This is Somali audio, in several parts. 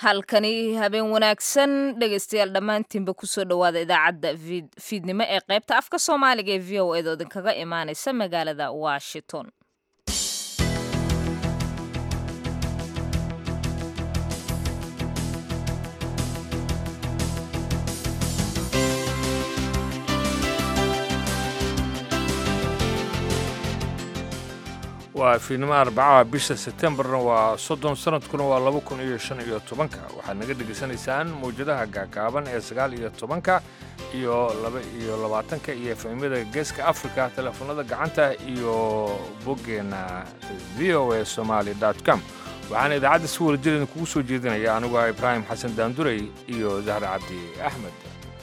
halkani habeen wanaagsan dhegaystayaal dhammaantiinba kusoo dhowaada idaacadda fiidnimo ee qaybta afka soomaaliga ee v o eed oo idinkaga imaanaysa magaalada washington waa fiidnimo arbacaha bisha setembarna waa soddon sanadkuna waa laba kun iyo shan iyo tobanka waxaad naga dhegaysanaysaan mawjadaha gaagaaban ee sagaal iyo tobanka iyo laba iyo labaatanka iyo efemyada geeska africa teleefonada gacanta iyo boggeenna v o a somaali com waxaana idaacadda si walajireedin kugu soo jeedinaya anigu ah ibraahim xasan daandurey iyo dahre cabdi axmed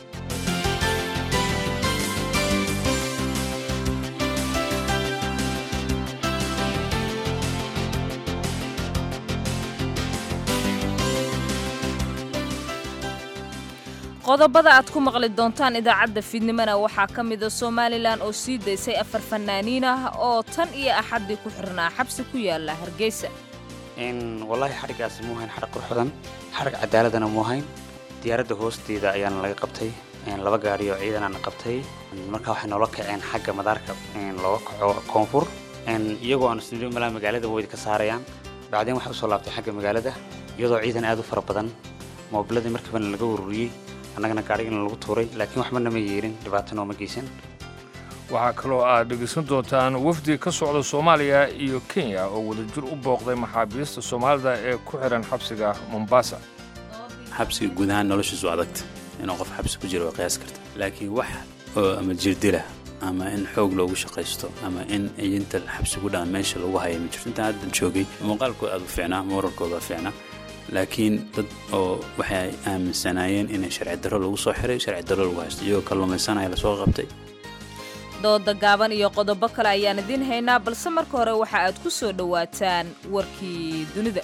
qodobada aad ku maqli doontaan idaacadda fiidnimona waxaa ka mida somalilan oo sii daysay afar fanaaniin ah oo tan iyo axaddii ku xirnaa xabsi ku yaala hargeysa wallaahi xadhiggaasi muu hayn xadhig qurxudan xadhig cadaaladana muu hayn diyaaradda hoosteeda ayaana laga qabtay laba gaadhi oo ciidanaana qabtay markaa waxay noola kaceen xagga madaarka looga kaco koonfur iyagoo aan isnidhi malaa magaalada weyda ka saarayaan bacdeen waxay usoo laabtay xagga magaalada iyadoo ciidan aad u fara badan moobiladii markiibana laga ururiyey annagana gaadhigana lagu tuuray laakiin waxbana ma yeelin dhibaatana ooma geysan waxaa kaloo aad dhegaysan doontaan wafdi ka socda soomaaliya iyo kenya oo wadajir u booqday maxaabiista soomaalida ee ku xihan xabsiga mombasa xabsiga guud ahaan noloshiisu adagta inuu qof xabsi ku jiro waa qiyaas karta laakiin wax oo ama jirdila ama in xoog loogu shaqaysto ama in iyinta xabsi ku dhaan meesha lagu haya ma jirto intaan haddan joogay muuqaalkooda aad u fiicnaa mooralkooda waa fiicnaa laakiin dad oo waxay aaminsanaayeen inay sharci darro lagu soo xiray sharci darro lagu haysto iyagoo kalluumaysanaya lasoo qabtay dooda gaaban iyo qodobo kale ayaan idiin haynaa balse marka hore waxa aad ku soo dhowaataan warkii dunida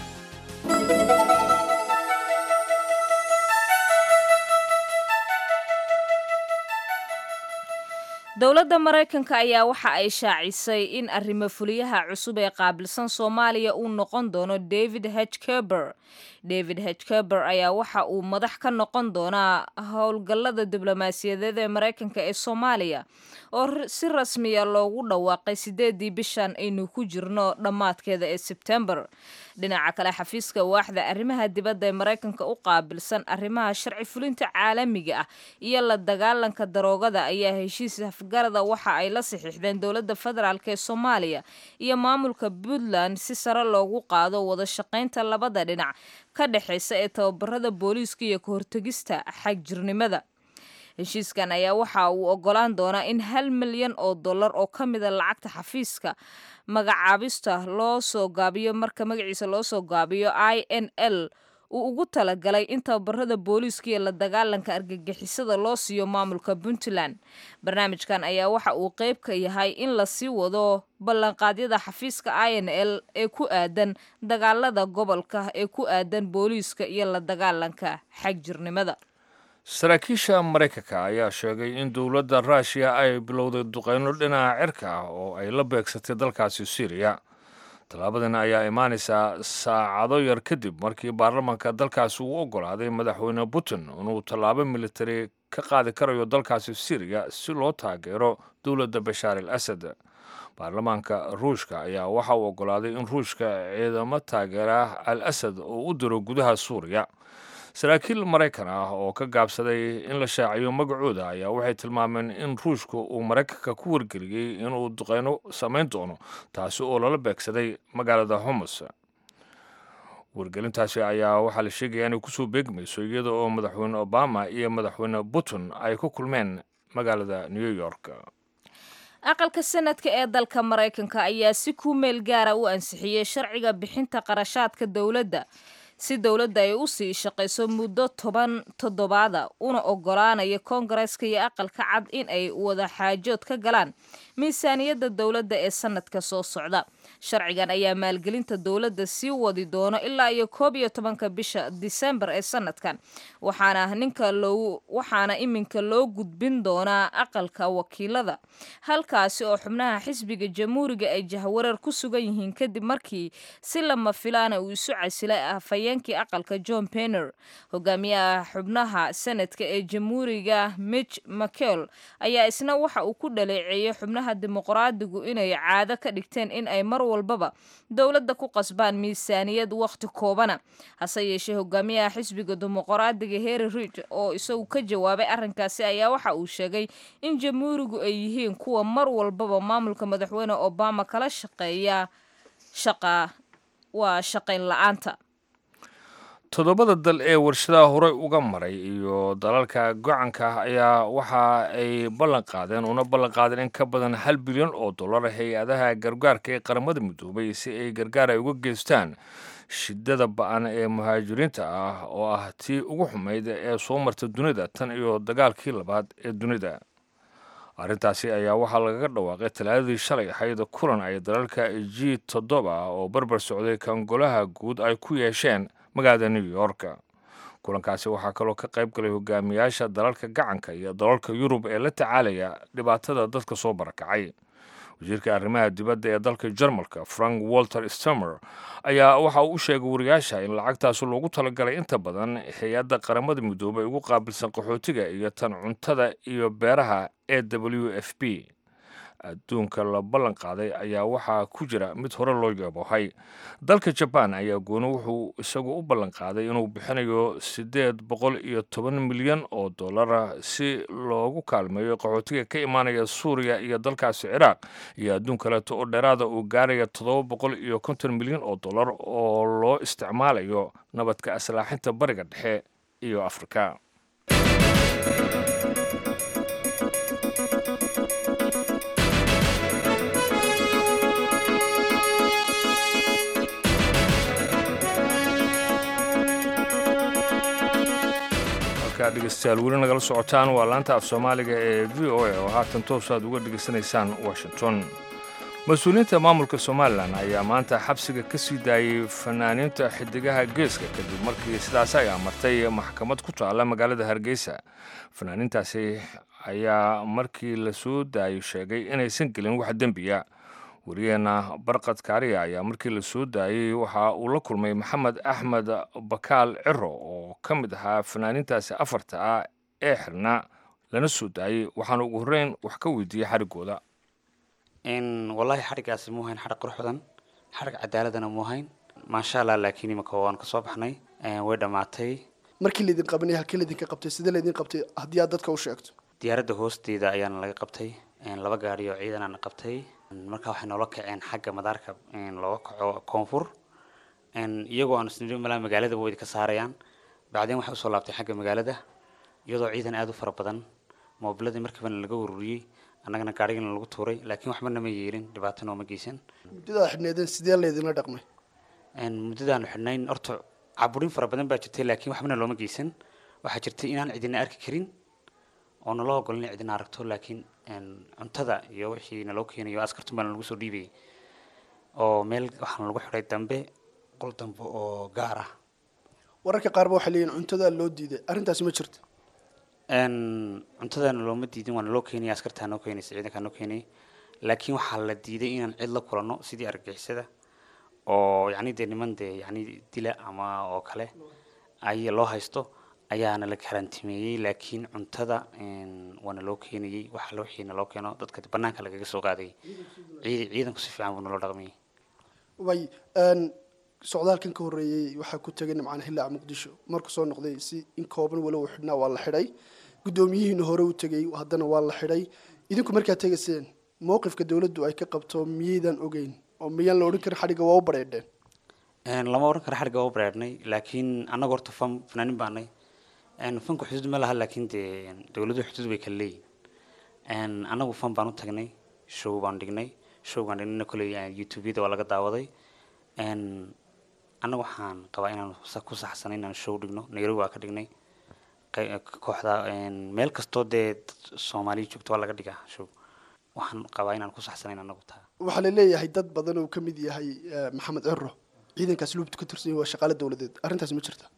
dowladda maraykanka ayaa waxa ay shaacisay in arrimo fuliyaha cusub ee qaabilsan soomaaliya uu noqon doono david h keber david h keber ayaa waxa uu madax ka noqon doonaa howlgallada diblomaasiyadeed ee maraykanka ee soomaaliya oo si rasmiya loogu dhawaaqay sideedii bishan aynu ku jirno dhammaadkeeda ee sebtembar dhinaca kale xafiiska waaxda arrimaha dibadda ee maraykanka u qaabilsan arrimaha sharci fulinta caalamiga ah iyo la dagaalanka daroogada ayaa heshiis afgarada waxa ay la saxiixdeen dowladda federaalk ee soomaaliya iyo maamulka puntland si sare loogu qaado wada shaqaynta labada dhinac ka dhexaysa ee tababarada booliiska iyo ka hortegista xagjirnimada heshiiskan ayaa waxa uu ogolaan doonaa in hal milyan oo dollar oo ka mida lacagta xafiiska magacaabista loo soo gaabiyo marka magaciisa loo soo gaabiyo i n l uu ugu talagalay in tababarada booliiska iyo la dagaalanka argagixisada loo siiyo maamulka puntland barnaamijkan ayaa waxa uu qeyb ka yahay in lasii wado ballanqaadyada xafiiska i n l ee ku aadan dagaalada gobolka ee ku aadan booliiska iyo la dagaalanka xagjirnimada saraakiisha maraykanka ayaa sheegay in dowladda ruushiya ay bilowday duqayno dhinaca cirka ah oo ay la beegsatay dalkaasi syriya tallaabadan ayaa imaanaysaa saacado yar kadib markii baarlamaanka dalkaasi uu oggolaaday madaxweyne putin inuu tallaabo militari ka qaadi karayo dalkaasi syriya si loo taageero dowladda bashaar al asad baarlamaanka ruushka ayaa waxa uu oggolaaday in ruushka ciidamo taageera al asad uu u diro gudaha suuriya saraakiil maraykan ah oo ka gaabsaday in la shaaciyo magacooda ayaa waxay tilmaameen in ruushka uu maraykanka ku wargeliyey inuu duqeyno samayn doono taasi oo lala beegsaday magaalada homus wargelintaasi ayaa waxaa la sheegaya inay kusoo beegmayso iyada oo madaxweyne obama iyo madaxweyne putin ay ku kulmeen magaalada new york aqalka sanadka ee dalka maraykanka ayaa si ku meel gaara u ansixiyey sharciga bixinta qarashaadka dowladda si dowladda ay u sii shaqayso muddo toban toddobaada una oggolaanaya koongareeska iyo aqalka cad in ay wada xaajood ka galaan miisaaniyadda dowladda ee sanadka soo socda sharcigan ayaa maalgelinta dowladda sii wadi doono ilaa iyo koob iyo tobanka bisha disembar ee sanadkan waxaana ninka loo waxaana iminka loo gudbin doonaa aqalka wakiilada halkaasi oo xubnaha xisbiga jamhuuriga ay jahwareer ku sugan yihiin kadib markii si lama filaana uu isu casilay afhayeen afhayeenkii aqalka john penner hogaamiyaha xubnaha senadka ee jamhuuriga mitch mccell ayaa isna waxa uu ku dhaleeceeyey xubnaha dimuqraadigu inay caado ka dhigteen in ay mar walbaba dowladda ku qasbaan miisaaniyad wakhti koobana hase yeeshee hogaamiyaha xisbiga dimuqraadiga harry rid oo isagu ka jawaabay arrinkaasi ayaa waxa uu sheegay in jamhuurigu ay yihiin kuwa mar walbaba maamulka madaxweyne obama kala shaqeeya shaqa waa shaqayn la-aanta toddobada dal ee warshadaha horey uga maray iyo dalalka gocanka ah ayaa waxa ay ballan qaadeen una ballan qaadeen in ka badan hal bilyan oo dollar hay-adaha gargaarka ee qaramada midoobay si ay gargaar ay uga geystaan shidada ba-an ee muhaajiriinta ah oo ah tii ugu xumayd ee soo marta dunida tan iyo dagaalkii labaad ee dunida arrintaasi ayaa waxaa lagaga dhawaaqay talaadadii shalay ahayd kulan ay dalalka g toddoba oo barbar socday kangolaha guud ay ku yeesheen magaalada new york kulankaasi waxaa kaloo ka qayb galay hogaamiyaasha dalalka gacanka iyo dalalka yurub ee la tacaalaya dhibaatada dadka soo barakacay wasiirka arrimaha dibadda ee dalka jarmalka frank walter stemer ayaa waxa uu u sheegay wariyaasha in lacagtaasi loogu talagalay inta badan hay-adda qaramada midoobay ugu qaabilsan qaxootiga iyo tan cuntada iyo beeraha e w f b adduunka la ballan qaaday ayaa waxaa ku jira mid hore loo yaboohay dalka jabaan ayaa gooni wuxuu isagu u ballan qaaday inuu bixinayo siddeed boqol iyo toban milyan oo dollara si loogu kaalmeeyo qaxootiga ka imaanaya suuriya iyo dalkaasi ciraaq iyo adduun kaleeto oo dheeraada uu gaaraya toddoba boqol iyo konton milyan oo dollar oo loo isticmaalayo nabadka aslaaxinta bariga dhexe iyo afrika dhegeystayaal weli nagala socotaan waa laanta af soomaaliga ee v o a oo haatan toos aad uga dhegaysanaysaan washington mas-uuliyiinta maamulka somalilan ayaa maanta xabsiga ka sii daayey fanaaniinta xidigaha geeska kadib markii sidaas ay amartay maxkamad ku taalla magaalada hargeysa fanaaniintaasi ayaa markii la soo daayey sheegay inaysan gelin wax dembiya wariyeenna barqad kaariya ayaa markii la soo daayey waxa uu la kulmay maxamed axmed bakaal ciro oo ka mid ahaa fanaaniintaasi afarta ah ee xirnaa lana soo daayey waxaana ugu horreyn wax ka weydiiyey xariggooda wallaahi xadhiggaasi muu hayn xadhig qurux badan xadhig cadaaladana muu hayn maasha allah laakiin imika waan kasoo baxnay way dhammaatay markii laydin qabanay halkii laydinka qabtay sidee laydin qabtay haddii aad dadka u sheegto diyaaradda hoosteeda ayaana laga qabtay laba gaari oo ciidanaana qabtay markaa waxay noola kaceen xagga madaarka looga kaco koonfur iyagoo aan isnidhi malaa magaaladaba waydi ka saarayaan bacdeen waxay usoo laabtay xagga magaalada iyadoo ciidan aada u fara badan moobiladii markiibana laga ururiyey annagana gaarigana lagu tuuray laakiin waxba nama yeelin dhibaato nooma geysan muddada xidhneedeen sidee laydinla dhaqmay muddadaanu xidhnayn horta caburin fara badan baa jirtay laakiin waxbana looma geysan waxaa jirtay inaan cidina arki karin oo naloo ogolin in cidina aragto laakiin cuntada iyo wixii naloo keenayo askartun baana lagu soo dhiibayay oo meel waxaana lagu xidhay dambe qol dambe oo gaar ah wararka qaarba waxay leeyihin cuntada loo diiday arrintaasi ma jirto cuntadana looma diidin waa naloo keenaya askartaa noo keenaysa ciidankaa noo keenayay laakiin waxaa la diiday inaan cid la kulanno sidii argagixisada oo yacni dee niman dee yacni dila ama oo kale ay loo haysto ayaana la karantimeeyey laakiin cuntada waana loo keenayey waxa la wixii naloo keeno dadka banaanka lagaga soo qaadayay ciid ciidanku si fiican buu naloo dhaqmayay way socdaalkan ka horreeyey waxaa ku tegay nimcaan hillaac muqdisho markuu soo noqday si in kooban walow xidhnaa waa la xidhay guddoomiyihiina hore u tegey haddana waa la xidhay idinku markaad tegayseen mowqifka dowladdu ay ka qabto miyaydan ogeyn oo miyaan la odhan karin xadhigga waa u bareedheen lama odhan karo xadhigga waa u bareedhnay laakiin annaga horta fan fanaanin baanay fanku xuduud ma laha laakiin dee dowladuhu xuduud bay kala leeyihin annagu fan baan u tagnay show baan dhignay show baan dhignayna koley youtubeyada waa laga daawaday annaga waxaan qabaa inaan ku saxsanay inaan show dhigno nairobi waa ka dhignay kooxda meel kastoo dee soomaaliya joogto waa laga dhigaa show waxaan qabaa inaan ku saxsanayn annagu taa waxaa la leeyahay dad badan uu ka mid yahay maxamed ciro ciidankaas luubta ka tirsan waa shaqaale dowladeed arrintaas ma jirta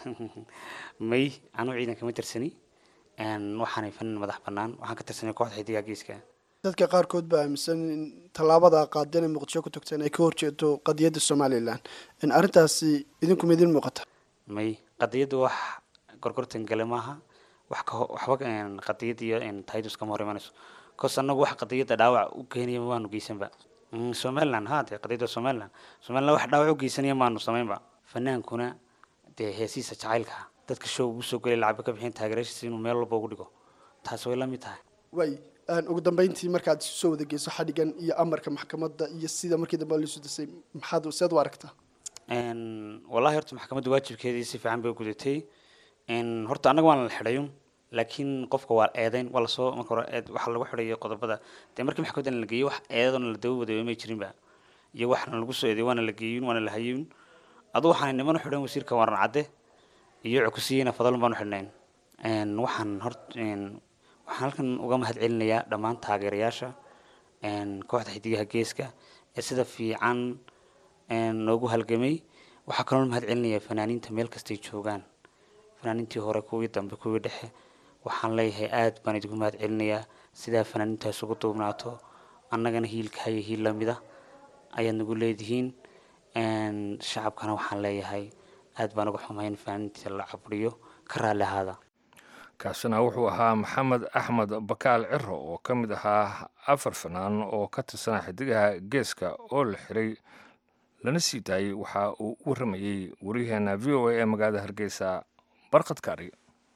may anuu ciidanka ma tirsani waxaanay fanin madax bannaan waxaan ka tirsanay kooxda xidigaa geeska dadka qaarkood baa aaminsan in tallaabada qaadeen ee muqdisho ku tagteen ay ka horjeedo qadiyadda somalilan in arrintaasi idinku midin muuqata may qadiyaddu wax gorgortan gale maaha wax ka ho- waxba een, qadiyad iyo een, taydus kama hor imanayso cos annagu wax qadiyadda dhaawac u keenaya maanu geysanba Mm, somaliland ha dee qadiyadda somaliland somaliland wax dhaawac u geysanaya maanu samaynba fanaankuna dee heesiisa jacaylka ah dadka show ugu soo gelay lacagba ka bixin taageerashiisa inuu meel walba ugu dhigo taas way la mid tahay way aan ugu dambeyntii markaad isu soo wada geyso xadhigan iyo amarka maxkamadda iyo sida markii dambe liisu disay maxaad seed u aragtaa Een, wallahi horta maxkamadda waajibkeedii si fiican bay u gudatay Een, horta annaga waan la xidhayo laakiin qofka waa eedeyn waa lasoo marka hore eed waxaa lagu xidhayo qodobada dee markii maxkamaddan la geeyo wax eedadoona la daba wadayo may jirinba iyo waxna lagu soo eedeyo waana la geeyin waana la hayin adu waxaan niman u xidhan wasiirka waran cadde iyo cukusiyeyna fadlan baan u xidhnayn Een, waxaan hort een, waxaan halkan uga mahad celinayaa dhammaan taageerayaasha een, kooxda xidigaha geeska ee sida fiican een, noogu halgamay waxaa kaloo mahad celinayaa fanaaniinta meel kastay joogaan fanaaniintii hore kuwii dambe kuwii dhexe waxaan leeyahay aad baan idinku mahad celinayaa sidaa fanaaniintaas ugu duubnaato annagana hiilka haya hiil lamida ayaad nagu leedihiin Een, shacabkana waxaan leeyahay aad baan uga xumahay in fanaaniinta la cabriyo ka raalli ahaada kaasina wuxuu ahaa maxamed axmed bakaal ciro oo ka mid ahaa afar fanaan oo ka tirsanaa xidigaha geeska oo la xiray lana sii daayey waxa uu u waramayey waryaheena v o a ee magaalada hargeysa barqad kaari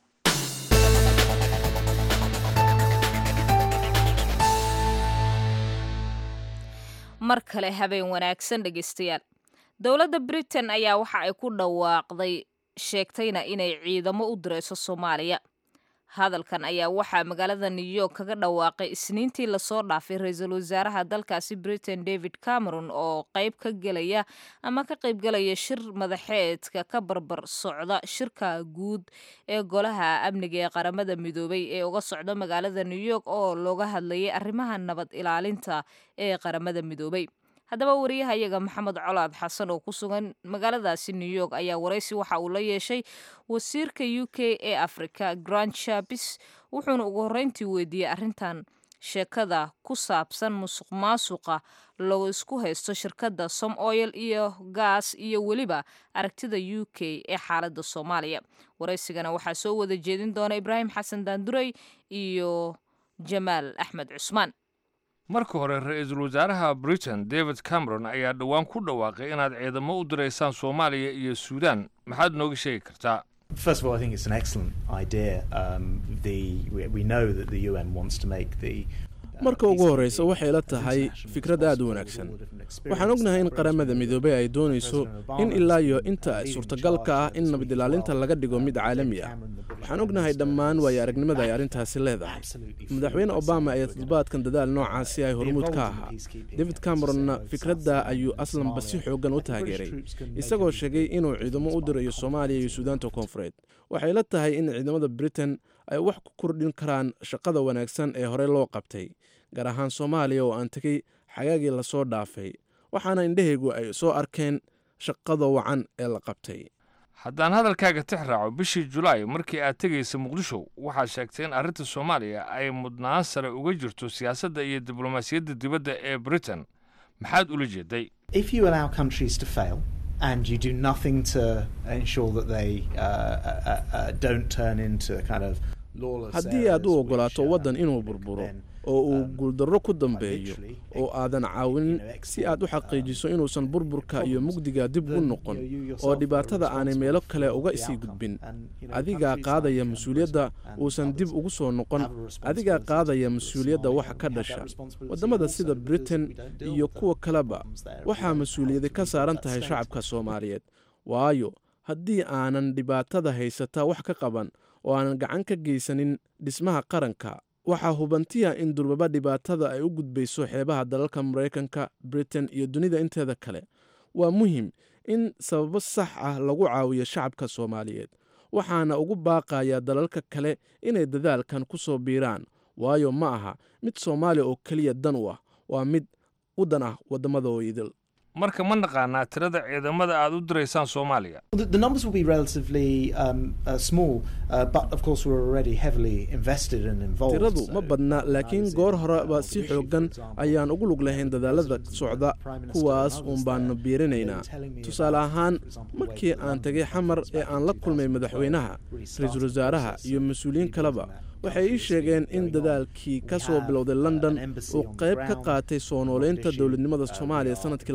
mar kale habeen wanaagsan dhegaystayaal dowladda britain ayaa waxa ay ku dhawaaqday sheegtayna inay ciidamo u dirayso soomaaliya hadalkan ayaa waxaa magaalada new york kaga dhawaaqay isniintii lasoo dhaafay ra-iisul wasaaraha dalkaasi britain david cameron oo qayb ka gelaya ama ka qaybgelaya shir madaxeedka ka barbar socda shirka guud ee golaha amniga ee qaramada midoobay ee uga socda magaalada new york oo looga hadlayay arrimaha nabad ilaalinta ee qaramada midoobay haddaba wariyahayaga maxamed colaad xasan oo ku sugan magaaladaasi new york ayaa waraysi waxa uu la yeeshay wasiirka u k ee africa grand chapis wuxuuna ugu horreyntii weydiiyey arrintan sheekada ku saabsan musuq maasuqa loo isku haysto shirkadda som oil iyo gaas iyo weliba aragtida u k ee xaaladda soomaaliya waraysigana waxaa soo wada jeedin doona ibraahim xasan daandurey iyo jamaal axmed cusmaan marka hore ra-iisul wasaaraha britain david cameron ayaa dhowaan ku dhawaaqay inaad ciidamo u diraysaan soomaaliya iyo suudaan maxaad nooga sheegi kartaa First of all, I think it's an excellent idea. Um, the we, we know that the UN wants to make the marka ugu horreysa waxay la tahay fikrad aad u wanaagsan waxaan ognahay in qaramada midoobey ay doonayso in ilaa iyo inta ay suurtagalka ah in nabad ilaalinta laga dhigo mid caalami ah waxaan ognahay dhammaan waayo aragnimada ay arrintaasi leedahay madaxweyne obama ayaa toddobaadkan dadaal noocaasi ay hormuud ka ahaa david cameronna fikradda ayuu aslanba si xoogan u taageeray isagoo sheegay inuu ciidamo u dirayo soomaaliya iyo suudaanta koonfureed waxay la tahay in ciidamada britain ay wax ku kordhin karaan shaqada wanaagsan ee horey loo qabtay gaar ahaan soomaaliya oo aan tegey xagaagii lasoo dhaafay waxaana indhahaygu ay soo arkeen shaqada wacan ee la qabtay haddaan hadalkaaga tix raaco bishii julaay markii aad tegaysa muqdisho waxaad sheegtay in arrinta soomaaliya ay mudnaan sare uga jirto siyaasadda iyo diblomaasiyadda dibadda ee britain maxaad ula jeeday if you allow countries to fail and you do nothing to ensure that they uh, uh, uh, don't turn into kind of lawless haddii aad u areas ogolaato which, waddan um, inuu you know, burburo then, oo uu um, guuldarro ku quite dambeeyo literally oo aadan caawinin si aad u xaqiijiso inuusan burburka iyo mugdiga dib u noqon oo dhibaatada aanay meelo kale uga sii gudbin adigaa qaadaya mas-uuliyadda uusan dib ugu soo noqon adigaa qaadaya mas-uuliyadda waxa ka dhasha waddamada sida britain iyo kuwa kaleba waxaa mas-uuliyadi ka saaran tahay shacabka soomaaliyeed waayo haddii aanan dhibaatada haysata wax ka qaban oo aanan gacan ka geysanin dhismaha qaranka waxaa hubantiya in durbaba dhibaatada ay u gudbayso xeebaha dalalka maraykanka britain iyo dunida inteeda kale waa muhim in sababo sax ah lagu caawiyo shacabka soomaaliyeed waxaana ugu baaqaya dalalka kale inay dadaalkan ku soo biiraan waayo ma aha mid soomaaliya oo keliya dan u ah waa mid u dan ah waddamada oo idil marka ma naqaanaa tirada ciidamada aad u diraysaan soomaaliya Well, the, the numbers will be relatively um, uh, small, uh, but of course we're already heavily invested and involved. tiradu so, ma badna uh, laakiin this is goor a horeba big si issue, xoogan for example, ayaan ugu lug lahayn dadaalada socda kuwaas uun baanu biirinaynaa tusaale ahaan markii aan tegay xamar ee aan la kulmay madaxweynaha ra-iisul wasaaraha iyo mas-uuliyiin kaleba waxay ii sheegeen in dadaalkii ka soo bilowday london uu qayb ka qaatay soo nooleynta dowladnimada soomaaliya sanadkii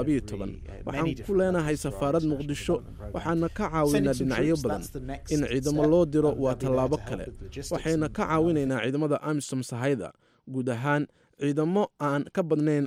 waxaan ku leenahay safaarad muqdisho waxaana ka caawinaa dhinacyo badan in ciidamo loo diro waa tallaabo kale waxayna ka caawinaynaa ciidamada amisom sahayda guud ahaan ciidamo aan ka badnayn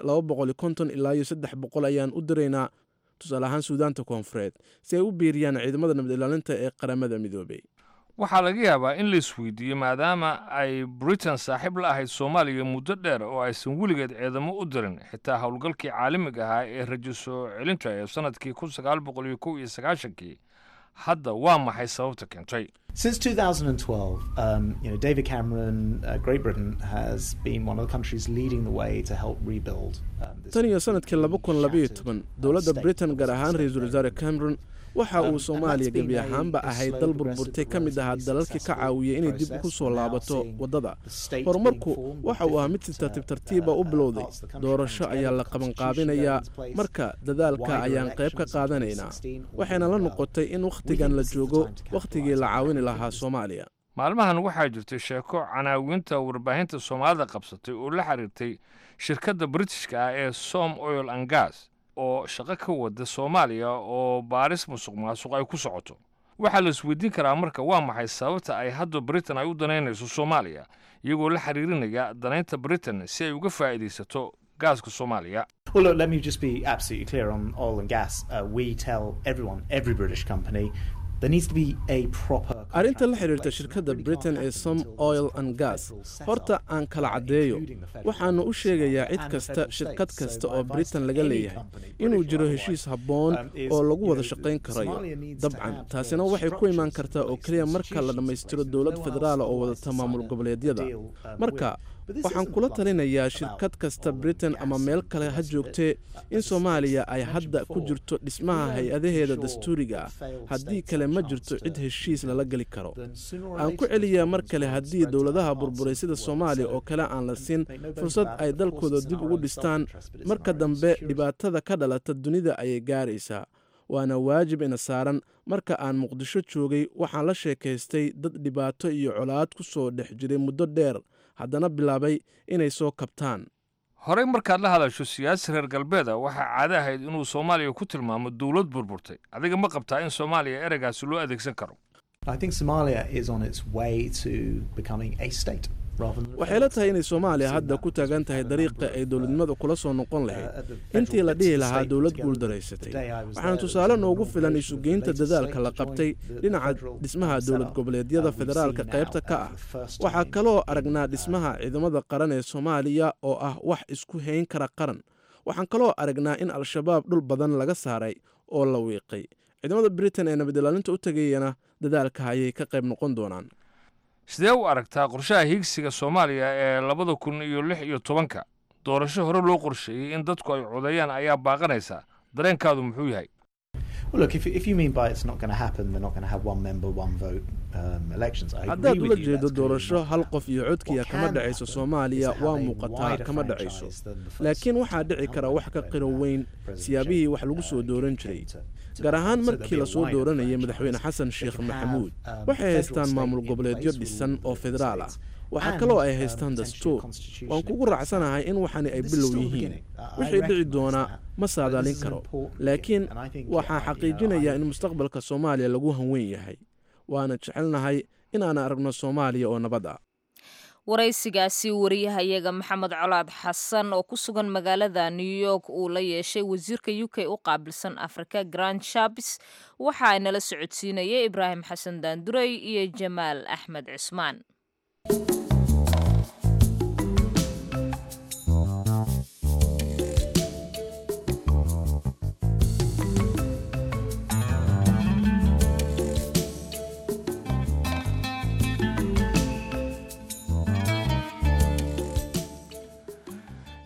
ilaa iyo saddex boqol ayaan u diraynaa tusaale ahaan suudaanta koonfureed si ay u biiriyaan ciidamada nabad ilaalinta ee qaramada midoobay waxaa laga yaabaa in la isweydiiyo maadaama ay britain saaxiib la ahayd soomaaliya muddo dheer oo aysan weligeed ciidamo u dirin xitaa howlgalkii caalamiga ahaa ee rajo soo celinta ee sannadkii kun sagaal boqol iyo kow iyo sagaashankii hadda waa maxay sababta keentay Since 2012, um, you know, David Cameron, uh, Great Britain, has been one of the countries leading the way to help rebuild. Um, this tan iyo sanadkii laba kun labayo toban shattered, dowladda uh, britain state gaar ahaan was ra-iisul wasaare cameron waxa uu soomaaliya gebi ahaanba ahayd dal burburtay ka mid ahaa dalalkii ka caawiyay inay dib ku soo laabato waddada horumarku waxa uu ahaa mid si tartiib tartiiba u bilowday doorasho ayaa la qabanqaabinayaa marka dadaalka ayaan qayb ka qaadanaynaa waxayna la noqotay in wakhtigan la joogo wakhtigii la caawini lahaa soomaaliya maalmahan waxaa jirtay sheeko canaawinta warbaahinta soomaalida qabsatay oo la xiriirtay shirkadda britishka ah ee som oil and gas oo shaqo ka wada soomaaliya oo baaris musuq maasuq ay ku socoto waxaa la isweydiin karaa marka waa maxay sababta ay hadda britain ay u danaynayso soomaaliya iyagoo la xiriirinaya danaynta britain si ay uga faa'iidaysato gaaska soomaaliya Well, look, let me just be absolutely clear on oil and gas. Uh, we tell everyone, every British company, there needs to be a proper. arrinta la contract in xiriirta place. shirkadda Really britain can't ee happen som until oil there's and a gas federal setup, horta aan kala uh, caddeeyo including the federal waxaanu u government sheegayaa cid and the kasta federal shirkad states. kasta So my oo advice britain to laga any leeyahay company, inuu British or jiro otherwise, heshiis habboon um, is, oo lagu you wada know, shaqayn karayo Somalia needs to dabcan have taasina the waxay ku imaan structures kartaa in oo place, keliya marka la institutions in dhammaystiro place. dowlad No one federaala else oo wants wadata to maamul sign a goboleedyada deal, um, marka with. But this waxaan isn't kula blunt talinayaa about shirkad kasta oil and britain gas ama and meel kale the ha rest of it. joogtee Uh, in as soomaaliya ay mentioned hadda ku before, jirto dhismaha we don't hay-adaheeda ensure dastuuriga that ah failed haddii states kale have ma chance jirto to cid heshiis lala geli karo then sooner or aan later ku those celiyaa mar problems kale will haddii spread to dowladaha other parts burburay of sida the world. soomaaliya So oo kale aan la siin make no bones fursad about ay it, of course dalkooda it's in dib our ugu own dhistaan self-interest, but it's in marka our own dambe security. dhibaatada ka dhalata dunida ayay gaaraysaa waana waajib ina saaran marka aan muqdisho joogay waxaan la sheekaystay dad dhibaato iyo colaad ku soo dhex jiray muddo dheer haddana bilaabay inay soo kabtaan horey markaad la hadasho siyaasi reer galbeeda waxaa caado ahayd inuu soomaaliya ku tilmaamo dowlad burburtay adiga ma qabtaa in soomaaliya ereygaasi loo adeegsan karo I think Somalia is on its way to becoming a state rather than a waxay la failed tahay inay state. soomaaliya We've seen hadda that ku because taagan we've tahay had a dariiqa number ay of, dowladnimadu uh, kula soo noqon uh, lahayd at the intii federal la bits dhihi of the lahaa state dowlad together. guul The daraysatay day I was waxaan there, tusaale there was noogu an filan inauguration of the isugeynta latest dadaalka state la to qabtay join the- the dhinaca federal, dhismaha um, dowlad setup. goboleedyada Uh, we've federaalka seen qaybta now, ka uh, ah for the first waxaa time kaloo in, aragnaa uh, dhismaha ciidamada qaran ee soomaaliya oo ah wax isku hayn kara qaran waxaan kaloo aragnaa in al-shabaab dhul badan laga saaray oo la wiiqay ciidamada britain ee nabad ilaalinta u tegayana dadaalka ayay ka qayb noqon doonaan sidee u aragtaa qorshaha hiigsiga soomaaliya ee labada kun iyo lix iyo tobanka doorasho hore loo qorsheeyey in dadku ay codeeyaan ayaa baaqanaysa dareenkaadu muxuu yahay Well, look, if, if you mean by it's not going to happen, they're not going to have one member, one vote um, elections. I agree haddaad with ula you, jeedo that's clearly doorasho not hal happening. qof iyo codkiya What kama can dhacayso happen soomaaliya is to waa have a muuqataa wider kama franchise dhacayso than the first laakiin waxaa dhici kara wax ka qiro weyn siyaabihii wax lagu soo dooran jiray gaar ahaan markii lasoo dooranayay madaxweyne xasan sheekh maxamuud waxay haystaan maamul goboleedyo dhisan oo federaal ah waxaa kaloo ay haystaan dastuur waan kugu raacsanahay in waxani ay bilow yihiin wixii dhici doonaa ma saadaalin karo laakiin waxaa xaqiijinayaa in mustaqbalka soomaaliya lagu hanweyn yahay waana jecelnahay inaan aragno soomaaliya oo nabad ah waraysigaasi wariyahayaga maxamed colaad xasan oo ku sugan magaalada new york uu la yeeshay wasiirka u k u qaabilsan afrika grand shabis waxa ay nala socodsiinayay ibraahim xasan daandurey iyo jamaal axmed cismaan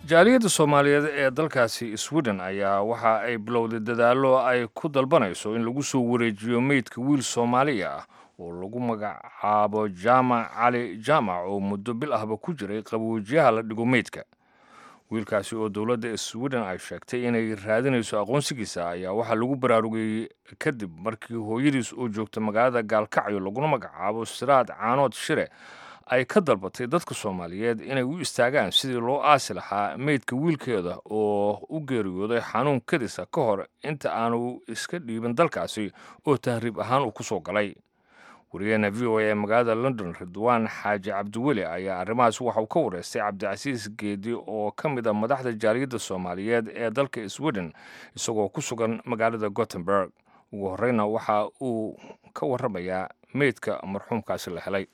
jaaliyadda soomaaliyeed ee dalkaasi sweden ayaa waxa ay bilowday dadaallo ay ku dalbanayso in lagu soo wareejiyo meydka wiil soomaaliya ah oo lagu magacaabo jaamac cali jaamac oo muddo bil ahba ku jiray qaboojiyaha la dhigo meydka wiilkaasi oo dowladda sweden ay sheegtay inay raadinayso aqoonsigiisa ayaa waxaa lagu baraarugayey kadib markii hooyadiis oo joogta magaalada gaalkacyo laguna magacaabo siraad caanood shire ay ka dalbatay dadka soomaaliyeed inay u istaagaan sidii loo aasi lahaa meydka wiilkeeda oo u geeriyooday xanuun kadisa ka hor inta aanu iska dhiibin dalkaasi oo tahriib ahaan uu ku soo galay wariyaheena v o a ee magaalada london ridwaan xaaji cabdiweli ayaa arrimahaas waxa uu ka wareystay cabdicasiis geedi oo ka mid a madaxda jaaliyadda soomaaliyeed ee dalka sweden isagoo ku sugan magaalada gothenburg ugu horreyna waxa uu ka warramayaa meydka marxuumkaasi la helay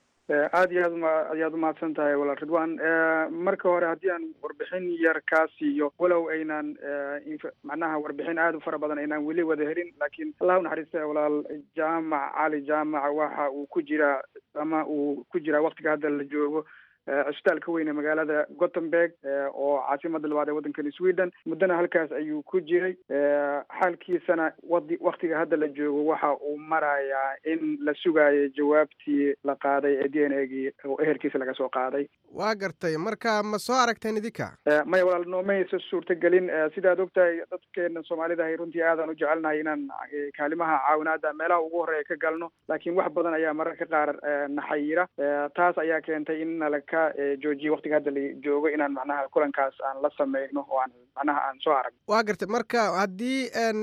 aada iyo aad uma ayaad umahadsan tahay walaal ridwan marka hore haddii aan warbixin yar kaa siiyo walow aynan macnaha warbixin aada u fara badan aynaan weli wada helin laakiin allah u naxariista walaal jaamac cali jaamac waxa uu ku jiraa ama uu ku jiraa waktiga hadda la joogo cisbitaalka weyn ee magaalada gothenburg oo caasimada labaad ee waddankani sweden muddana halkaas ayuu ku jiray xaalkiisana wadi waktiga hadda la joogo waxa uu marayaa in la sugayo jawaabtii la qaaday ee d n a gii oo ehelkiisa laga soo qaaday waa gartay marka ma soo aragteen idinka maya walaal noomaysa suurtagelin sidaad ogtahay dadkeena soomaalida ahay runtii aadaan u jecelnahay inaan kaalimaha caawinaada meelaha ugu horreeya ka galno laakiin wax badan ayaa mararka qaar naxayira taas ayaa keentay in nala ka joojiye waktiga hadda la joogo inaan macnaha kulankaas aan la sameyno oo aan macnaha aan soo aragno waa gartay marka haddii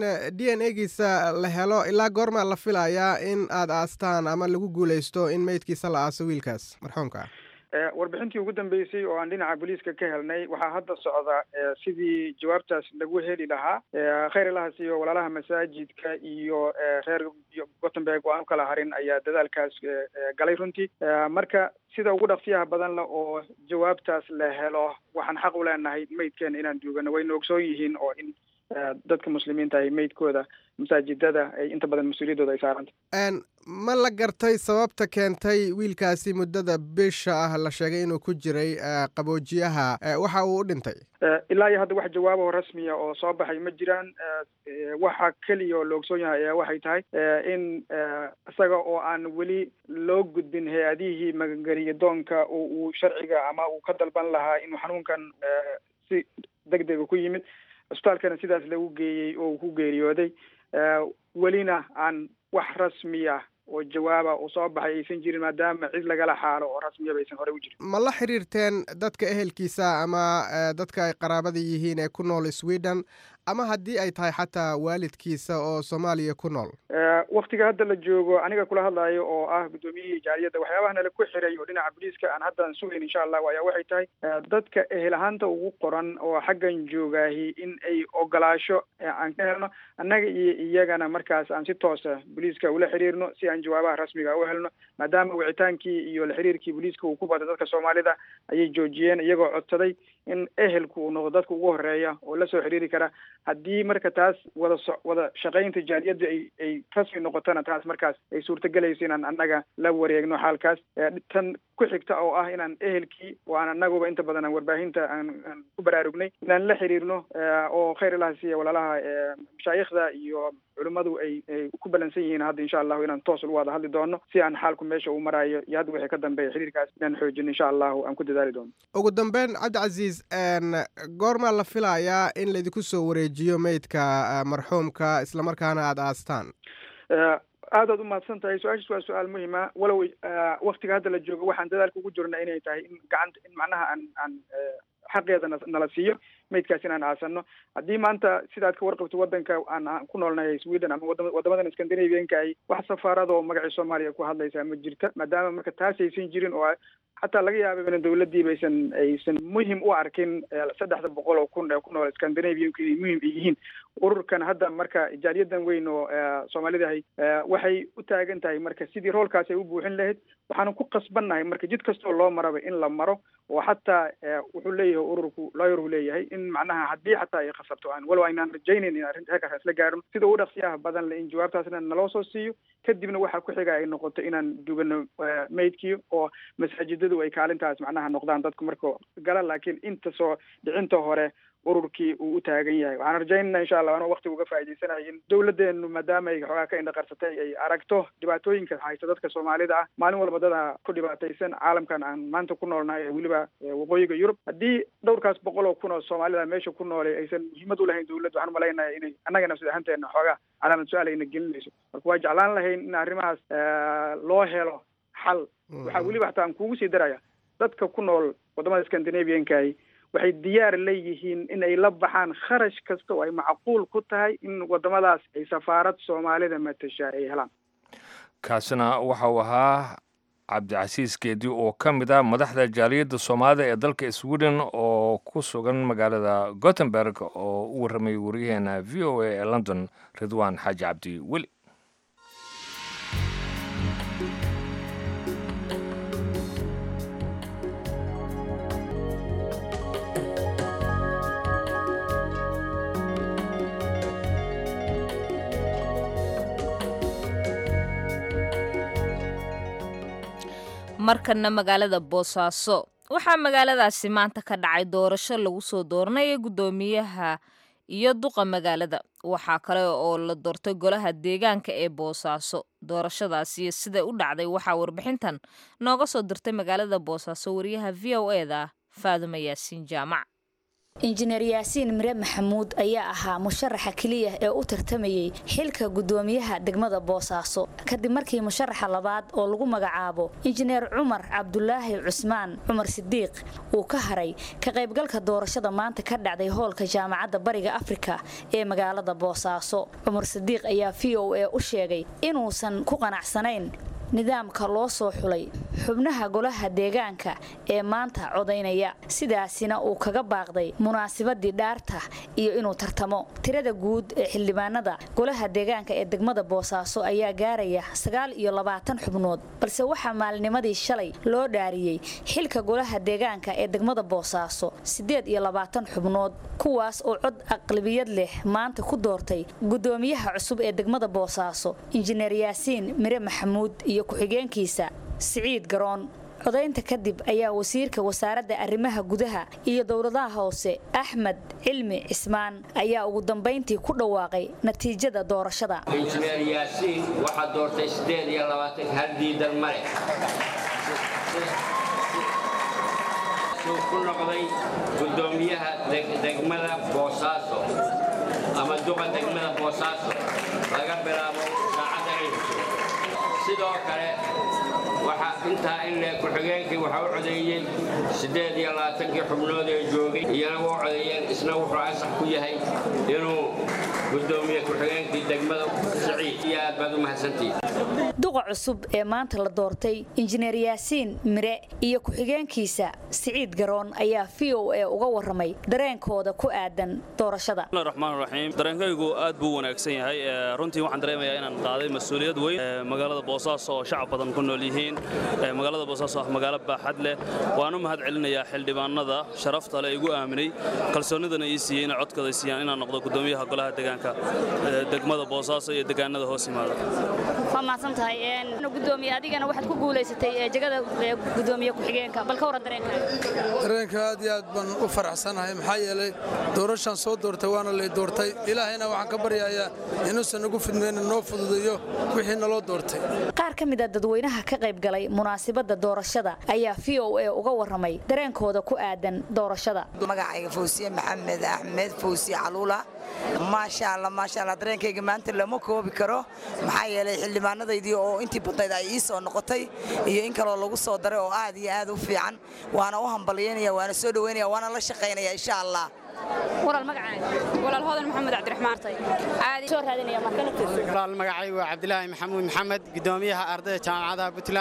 d n a giisa la helo ilaa goormaa la filayaa in aad aastaan ama lagu guuleysto in meydkiisa la aaso wiilkaas marxuumka ah warbixintii ugu dambeysay oo aan dhinaca booliiska ka helnay waxaa hadda socda sidii jawaabtaas lagu heli lahaa khayr ilahaas iyo walaalaha masaajidka iyo reer gothenburg oo aan u kala harin ayaa dadaalkaas galay runtii marka sida ugu dhaqsiyaha badan le oo jawaabtaas la helo waxaan xaq u leenahay meydkeena inaan duugano wayna ogsoon yihiin oo in dadka muslimiinta ahi meydkooda masaajidada ay inta badan mas-uuliyaddooda ay saaranta ma la gartay sababta keentay wiilkaasi muddada bisha ah la sheegay inuu ku jiray qaboojiyaha waxa uu u dhintay ilaa iyo hadda wax jawaabo rasmiya oo soo baxay ma jiraan waxa keliya oo la ogsoon yahay ayaa waxay tahay in isaga oo aan weli loo gudbin hay-adihii magangeliya doonka oo uu sharciga ama uu ka dalban lahaa inuu xanuunkan si deg dega ku yimid cisbitaalkana sidaas lagu geeyey oo uu ku geeriyooday welina aan wax rasmiya oo jawaaba uu soo baxay aysan jirin maadaama cid lagala xaalo oo rasmiyaba aysan horey u jirin ma la xiriirteen dadka ehelkiisa ama dadka ay qaraabada yihiin ee ku nool sweden ama haddii ay tahay xataa waalidkiisa oo soomaaliya ku nool waktiga hadda la joogo aniga kula hadlayo oo ah guddoomiyihii jaaliyadda waxyaabaha nala ku xiray oo dhinaca booliiska aan hadda aan sugayn insha allahu ayaa waxay tahay dadka ehel ahaanta ugu qoran oo xaggan joogaahi in ay ogolaasho aan ka helno annaga iyo iyagana markaas aan si toosa booliiska ula xiriirno si aan jawaabaha rasmiga u helno maadaama wicitaankii iyo la xiriirkii booliiska uu ku batay dadka soomaalida ayay joojiyeen iyagoo codsaday in ehelku uu noqdo dadka ugu horeeya oo lasoo xiriiri kara haddii marka taas wada so wada shaqaynta jaaliyadda ay ay rasmi noqotona taas markaas ay suurtagelayso inaan annaga la wareegno xaalkaas tan ku xigta oo ah inaan ehelkii oo aan annaguba inta badan aan warbaahinta aan aan ku baraarugnay inaan la xiriirno oo khayr ilaha siiya walaalaha mashaayikhda iyo culimmadu ay ay ku balansan yihiin hadda insha allahu inaan toos u wada hadli doono si aan xaalku meesha uu maraayo iyo hadda wixii ka dambeeya xiriirkaas inaan xoojino insha allahu aan ku dadaali doono ugu dambeyn cabdicasiis goormaa la filayaa in laydinku soo wareejiyo meydka marxuumka islamarkaana aada aastaan aadaad umahadsan tahay su-aashaas waa su-aal muhima walow waktiga hadda la joogo waxaan dadaalka ugu jirna inay tahay in gacanta in macnaha aan aan xaqeeda nala siiyo meydkaas inaan aasano haddii maanta sidaad ka warqabto waddanka aan ku noolnahay sweden ama wadamadan scandinavianka ay wax safaarada oo magacii soomaaliya ku hadlaysaa ma jirta maadaama marka taas aysan jirin oo xataa laga yaaba in dawladdiiba aysan aysan muhim u arkin saddexda boqol oo kun ee ku nool scandinavianku inay muhim yihiin ururkan hadda marka jaaliyadan weyn oo soomaalidahay waxay u taagan tahay marka sidii roolkaas ay u buuxin lahayd waxaanu ku qasbannahay marka jid kastoo loo maraba in la maro oo xataa wuxuu leeyahay ururku looyaruu leeyahay in macnaha haddii xataa ay khasabto aan walow aynaan rajaynayn in arrinta heerkaas isla gaarno sida ugu dhaqsiyaha badan le in jawaabtaasna naloo soo siiyo kadibna waxaa ku xiga ay noqoto inaan dubano maydkii oo masaajidadu ay kaalintaas macnaha noqdaan dadku marka gala laakiin inta soo dhicinta hore ururkii uu u taagan yahay waxaan rajaynana insha allah anoo waktiga uga faa'idaysanayo in dawladeenu maadaama ay xoogaa ka indhaqarsatay ay aragto dhibaatooyinka haysta dadka soomaalida ah maalin walba dada ku dhibaataysan caalamkan aan maanta ku noolnahay ee weliba waqooyiga yurub haddii dhowrkaas boqol oo kun oo soomaalida meesha ku noolay aysan muhiimad u lahayn dawladda waxaan umalaynaya inay annaga nafsad ahaanteena xoogaa calaamad su-aal ayna gelinayso marka waa jeclaan lahayn in arrimahaas loo helo xal waxaa weliba hataa aan kugu sii daraya dadka ku nool wadamada scandinaviankahi waxay diyaar leeyihiin in ay la baxaan kharash kasta oo ay macquul ku tahay in wadamadaas ay safaarad soomaalida matasha ay helaan kaasina waxa uu ahaa cabdicasiis geedi oo ka mid ah madaxda jaaliyadda soomaalida ee dalka sweden oo ku sugan magaalada gothenburg oo u warramayay wariyaheena v o a ee london ridwaan xaaji cabdi weli markana magaalada boosaaso waxaa magaaladaasi maanta ka dhacay doorasho lagu soo dooranaya guddoomiyaha iyo duqa magaalada waxaa kale oo la doortay golaha deegaanka ee boosaaso doorashadaasi siday u dhacday waxaa warbixintan nooga soo dirtay magaalada boosaaso wariyaha v o eda faaduma yaasiin jaamac injineer yaasiin mire maxamuud ayaa ahaa musharaxa keliya ee u tartamayey xilka guddoomiyaha degmada boosaaso kadib markii musharaxa labaad oo lagu magacaabo injineer cumar cabdulaahi cusmaan cumar sidiiq uu ka haray ka qaybgalka doorashada maanta ka dhacday hoolka jaamacadda bariga afrika ee magaalada boosaaso cumar sidiiq ayaa v o a u sheegay inuusan ku qanacsanayn nidaamka loo soo xulay xubnaha golaha deegaanka ee maanta codaynaya sidaasina uu kaga baaqday munaasabadii dhaarta iyo inuu tartamo tirada guud ee xildhibaanada golaha deegaanka ee degmada boosaaso ayaa gaaraya sagaal iyo labaatan xubnood balse waxaa maalinimadii shalay loo dhaariyey xilka golaha deegaanka ee degmada boosaaso siddeed iyo labaatan xubnood kuwaas oo cod aqlabiyad leh maanta ku doortay guddoomiyaha cusub ee degmada boosaaso injineer yaasiin mire maxamuud iyo ku-xigeenkiisa siciid garoon codaynta kadib ayaa wasiirka wasaaradda arrimaha gudaha iyo dowladaha hoose axmed cilmi cismaan ayaa ugu dambayntii ku dhawaaqay natiijada doorashada injineer yaasiin waxaa doortay siddeed iyo labaatan hal diidan male suu ku noqday guddoomiyaha degmada boosaaso ama duqa degmada boosaaso laga bilaabo saacadda ciidku sidoo kale waxaa intaa in le ku-xigeenkii waxaa u codeeyey siddeed iyo labaatankii xubnood ee joogay iyana u codeeyeen isna wuxuu ansax ku yahay inuu guddoomiye ku-xigeenkii degmada siciid iyo aad baad u mahadsantihiin duqa cusub ee maanta la doortay injineer yaasiin mire iyo ku-xigeenkiisa siciid garoon ayaa v o a uga warramay dareenkooda ku aadan doorashada raxmaan raxiim dareenkaygu aad buu wanaagsan yahay runtii waxaan dareemayaa inaan qaaday mas-uuliyad weyn magaalada boosaaso oo shacab badan ku nool yihiin magaalada boosaaso ah magaalo baaxad leh waan u mahad celinayaa xildhibaanada sharafta leh igu aaminay kalsoonidana ii siiyey inay codkooda siiyaan inaan noqdo guddoomiyaha golaha deegaanka degmada boosaaso iyo deegaanada hoos yimaada waa mahadsan tahay gudoomiye adigana waxaad ku guulaysatay jegada gudoomiye ku-xigeenka bal ka waran dareenkaaga dareenka aad iyo aad baan u faraxsanahay maxaa yeelay doorashaan soo doortay waana lay doortay ilaahayna waxaan ka baryayaa inuusan nagu fidmayna noo fududeeyo wixii naloo doortay qaar ka mid a dadweynaha ka qayb galay munaasabadda doorashada ayaa v o a uga warramay dareenkooda ku aadan doorashada magacayga fawsiye maxamed axmed fawsiye caluula maasha alla maasha alla dareenkayga maanta lama koobi karo maxaa yeelay xildhibaanadaydii oo intii badnayd ay ii soo noqotay iyo in kaloo lagu soo daray oo aad iyo aad u fiican waana u hambalyaynaya waana soo dhoweynaya waana la shaqaynaya insha allah walaal magacaaga walaal hodan maxamed cabdiraxmaan tay aad soo raadinaya markana walaal magacaygu waa cabdilaahi maxamuud maxamed gudoomiyaha ardayda jaamacadaha puntland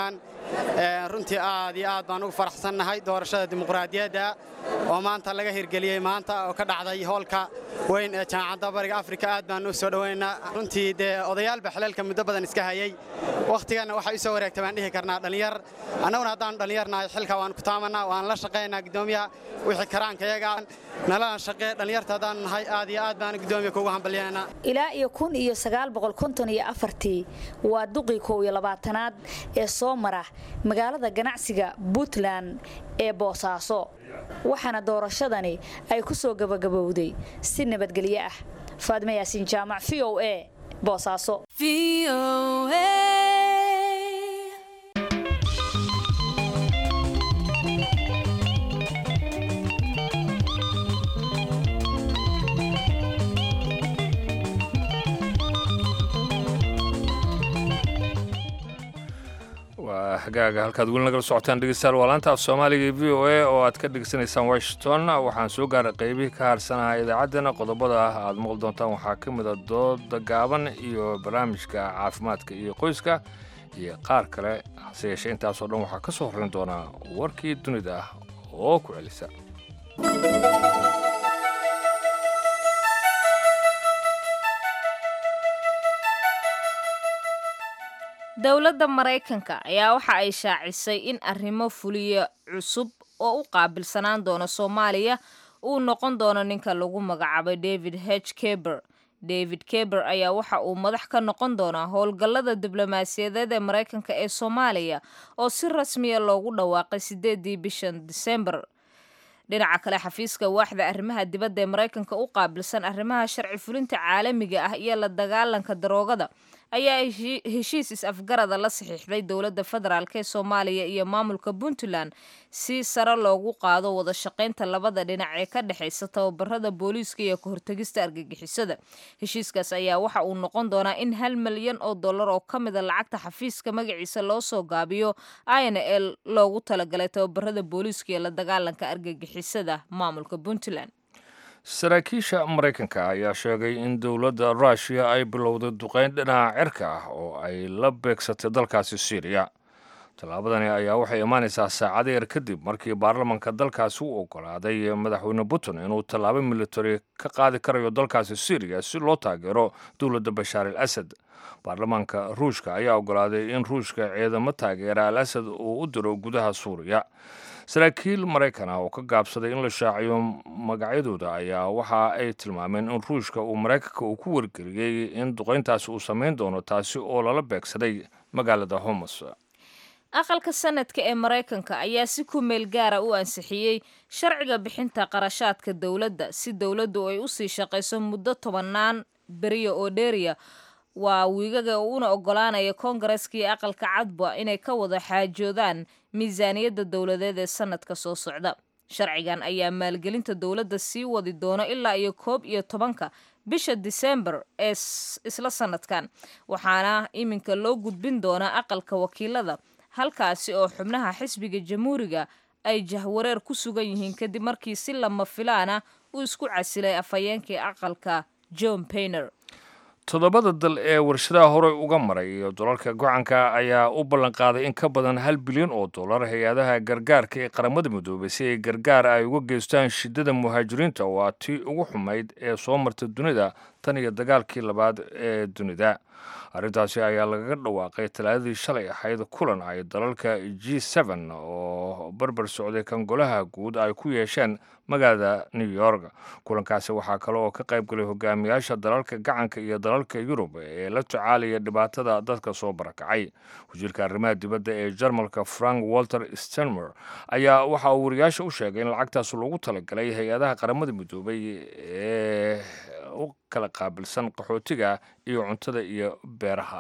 runtii aad iyo aad baan ugu faraxsannahay doorashada dimuqraadiyadda oo maanta laga hirgeliyey maanta oo ka dhacday hoolka weyn ee jaamacadda bariga afrika aad baan u soo dhoweynaa runtii dee odayaalba xaleelka muddo badan iska hayey wakhtiganna waxay u soo wareegtay baan dhihi karnaa dhallinyar annaguna haddaanu dhallinyarnahay xilka waan ku taamanaa waan la shaqaynaa guddoomiyaha wixii karaankayaga nalana shaqee dhallinyarta haddaanu nahay aad iyo aad baanu guddoomiya kuugu hambalyaynaa ilaa iyo kun iyo sagaal boqol konton iyo afartii waa duqii kow iyo labaatanaad ee soo mara magaalada ganacsiga puntland ee boosaaso waxaana doorashadani ay ku soo gabagabowday si nabadgelyo ah faadme yaasiin jaamac v o a boosaaso waa hagaaga halkaad weli nagala socotaan dhegeystayaal waa laanta af soomaaliga ee v o a oo aad ka dhegeysanaysaan washington waxaan soo gaaray qaybihii ka harsanaha idaacaddana qodobada ah aad maqli doontaan waxaa ka mid a dooda gaaban iyo barnaamijka caafimaadka iyo qoyska iyo qaar kale hase yeeshee intaasoo dhan waxaa ka soo horrayn doonaa warkii dunida ah oo ku celisa dowladda maraykanka ayaa waxa ay shaacisay in arrimo fuliya cusub oo u qaabilsanaan doona soomaaliya uu noqon doono ninka lagu magacaabay david h keber david keber ayaa waxa uu madax ka noqon doonaa howlgallada diblomaasiyadeed ee maraykanka ee soomaaliya oo si rasmiya loogu dhawaaqay sideedii bishan disembar dhinaca kale xafiiska waaxda arrimaha dibadda ee maraykanka u qaabilsan arrimaha sharci fulinta caalamiga ah iyo la dagaalanka daroogada ayaa heshiis is-afgarada la saxiixday dowladda federaalk ee soomaaliya iyo maamulka puntland si sare loogu qaado wada shaqaynta labada dhinac ee ka dhexaysa tababarada booliiska iyo ka hortegista argagixisada heshiiskaas ayaa waxa uu noqon doonaa in hal milyan oo dollar oo ka mida lacagta xafiiska magaciisa loo soo gaabiyo ina l loogu talagalay tababarada booliiska iyo la dagaalanka argagixisada maamulka puntland saraakiisha maraykanka ayaa sheegay in dowladda ruushiya ay bilowday duqayn dhinaca cirka ah oo ay la beegsatay dalkaasi syriya tallaabadani ayaa waxay imaanaysaa saacado yar kadib markii baarlamanka dalkaasi u ogolaaday madaxweyne putin inuu tallaabo militari ka qaadi karayo dalkaasi syriya si loo taageero dowladda bashaar al asad baarlamaanka ruushka ayaa ogolaaday in ruushka ciidamo taageera al asad uu u diro gudaha suuriya saraakiil maraykan ah oo ka gaabsaday in la shaaciyo magacyadooda ayaa waxa ay tilmaameen in ruushka uu maraykanka uu ku wargeliyey in duqayntaasi uu samayn doono taasi oo lala beegsaday magaalada homos aqalka sanadka ee maraykanka ayaa si ku meel gaara u ansixiyey sharciga bixinta qarashaadka dowladda si dowladdu ay usii shaqayso muddo tobannaan beriya oo dheeriya waa wiigaga uuna ogolaanaya koongareska iyo aqalka cadba inay ka wada xaajoodaan miisaaniyadda dowladeed ee sanadka soo socda sharcigan ayaa maalgelinta dowladda sii wadi doono ilaa iyo koob iyo tobanka bisha disembar ee isla sanadkan waxaana iminka loo gudbin doonaa aqalka wakiilada halkaasi oo xubnaha xisbiga jamhuuriga ay jahwareer ku sugan yihiin kadib markii si lama filaana uu isku casilay afhayeenkii aqalka john bayner toddobada dal ee warshadaha horey uga maray iyo dalalka gocanka ayaa u ballanqaaday in ka badan hal bilyan oo dollar hay-adaha gargaarka ee qaramada midoobay si ay gargaar ay uga geystaan shidada muhaajiriinta oo aa tii ugu xumayd ee soo marta dunida tan iyo dagaalkii labaad ee dunida arrintaasi ayaa lagaga dhawaaqay talaadadii shalay ahayd kulan ay dalalka g n oo barbar socday kan golaha guud ay ku yeesheen magaalada new york kulankaasi waxaa kale oo ka qayb galay hogaamiyaasha dalalka gacanka iyo dalalka yurub ee la tacaalaya dhibaatada dadka soo barakacay wasiirka arrimaha dibadda ee jarmalka frank walter stenmer ayaa waxa uu wariyaasha u sheegay in lacagtaas loogu talagalay hay-adaha qaramada midoobay ee u kala qaabilsan qaxootiga iyo cuntada iyo beeraha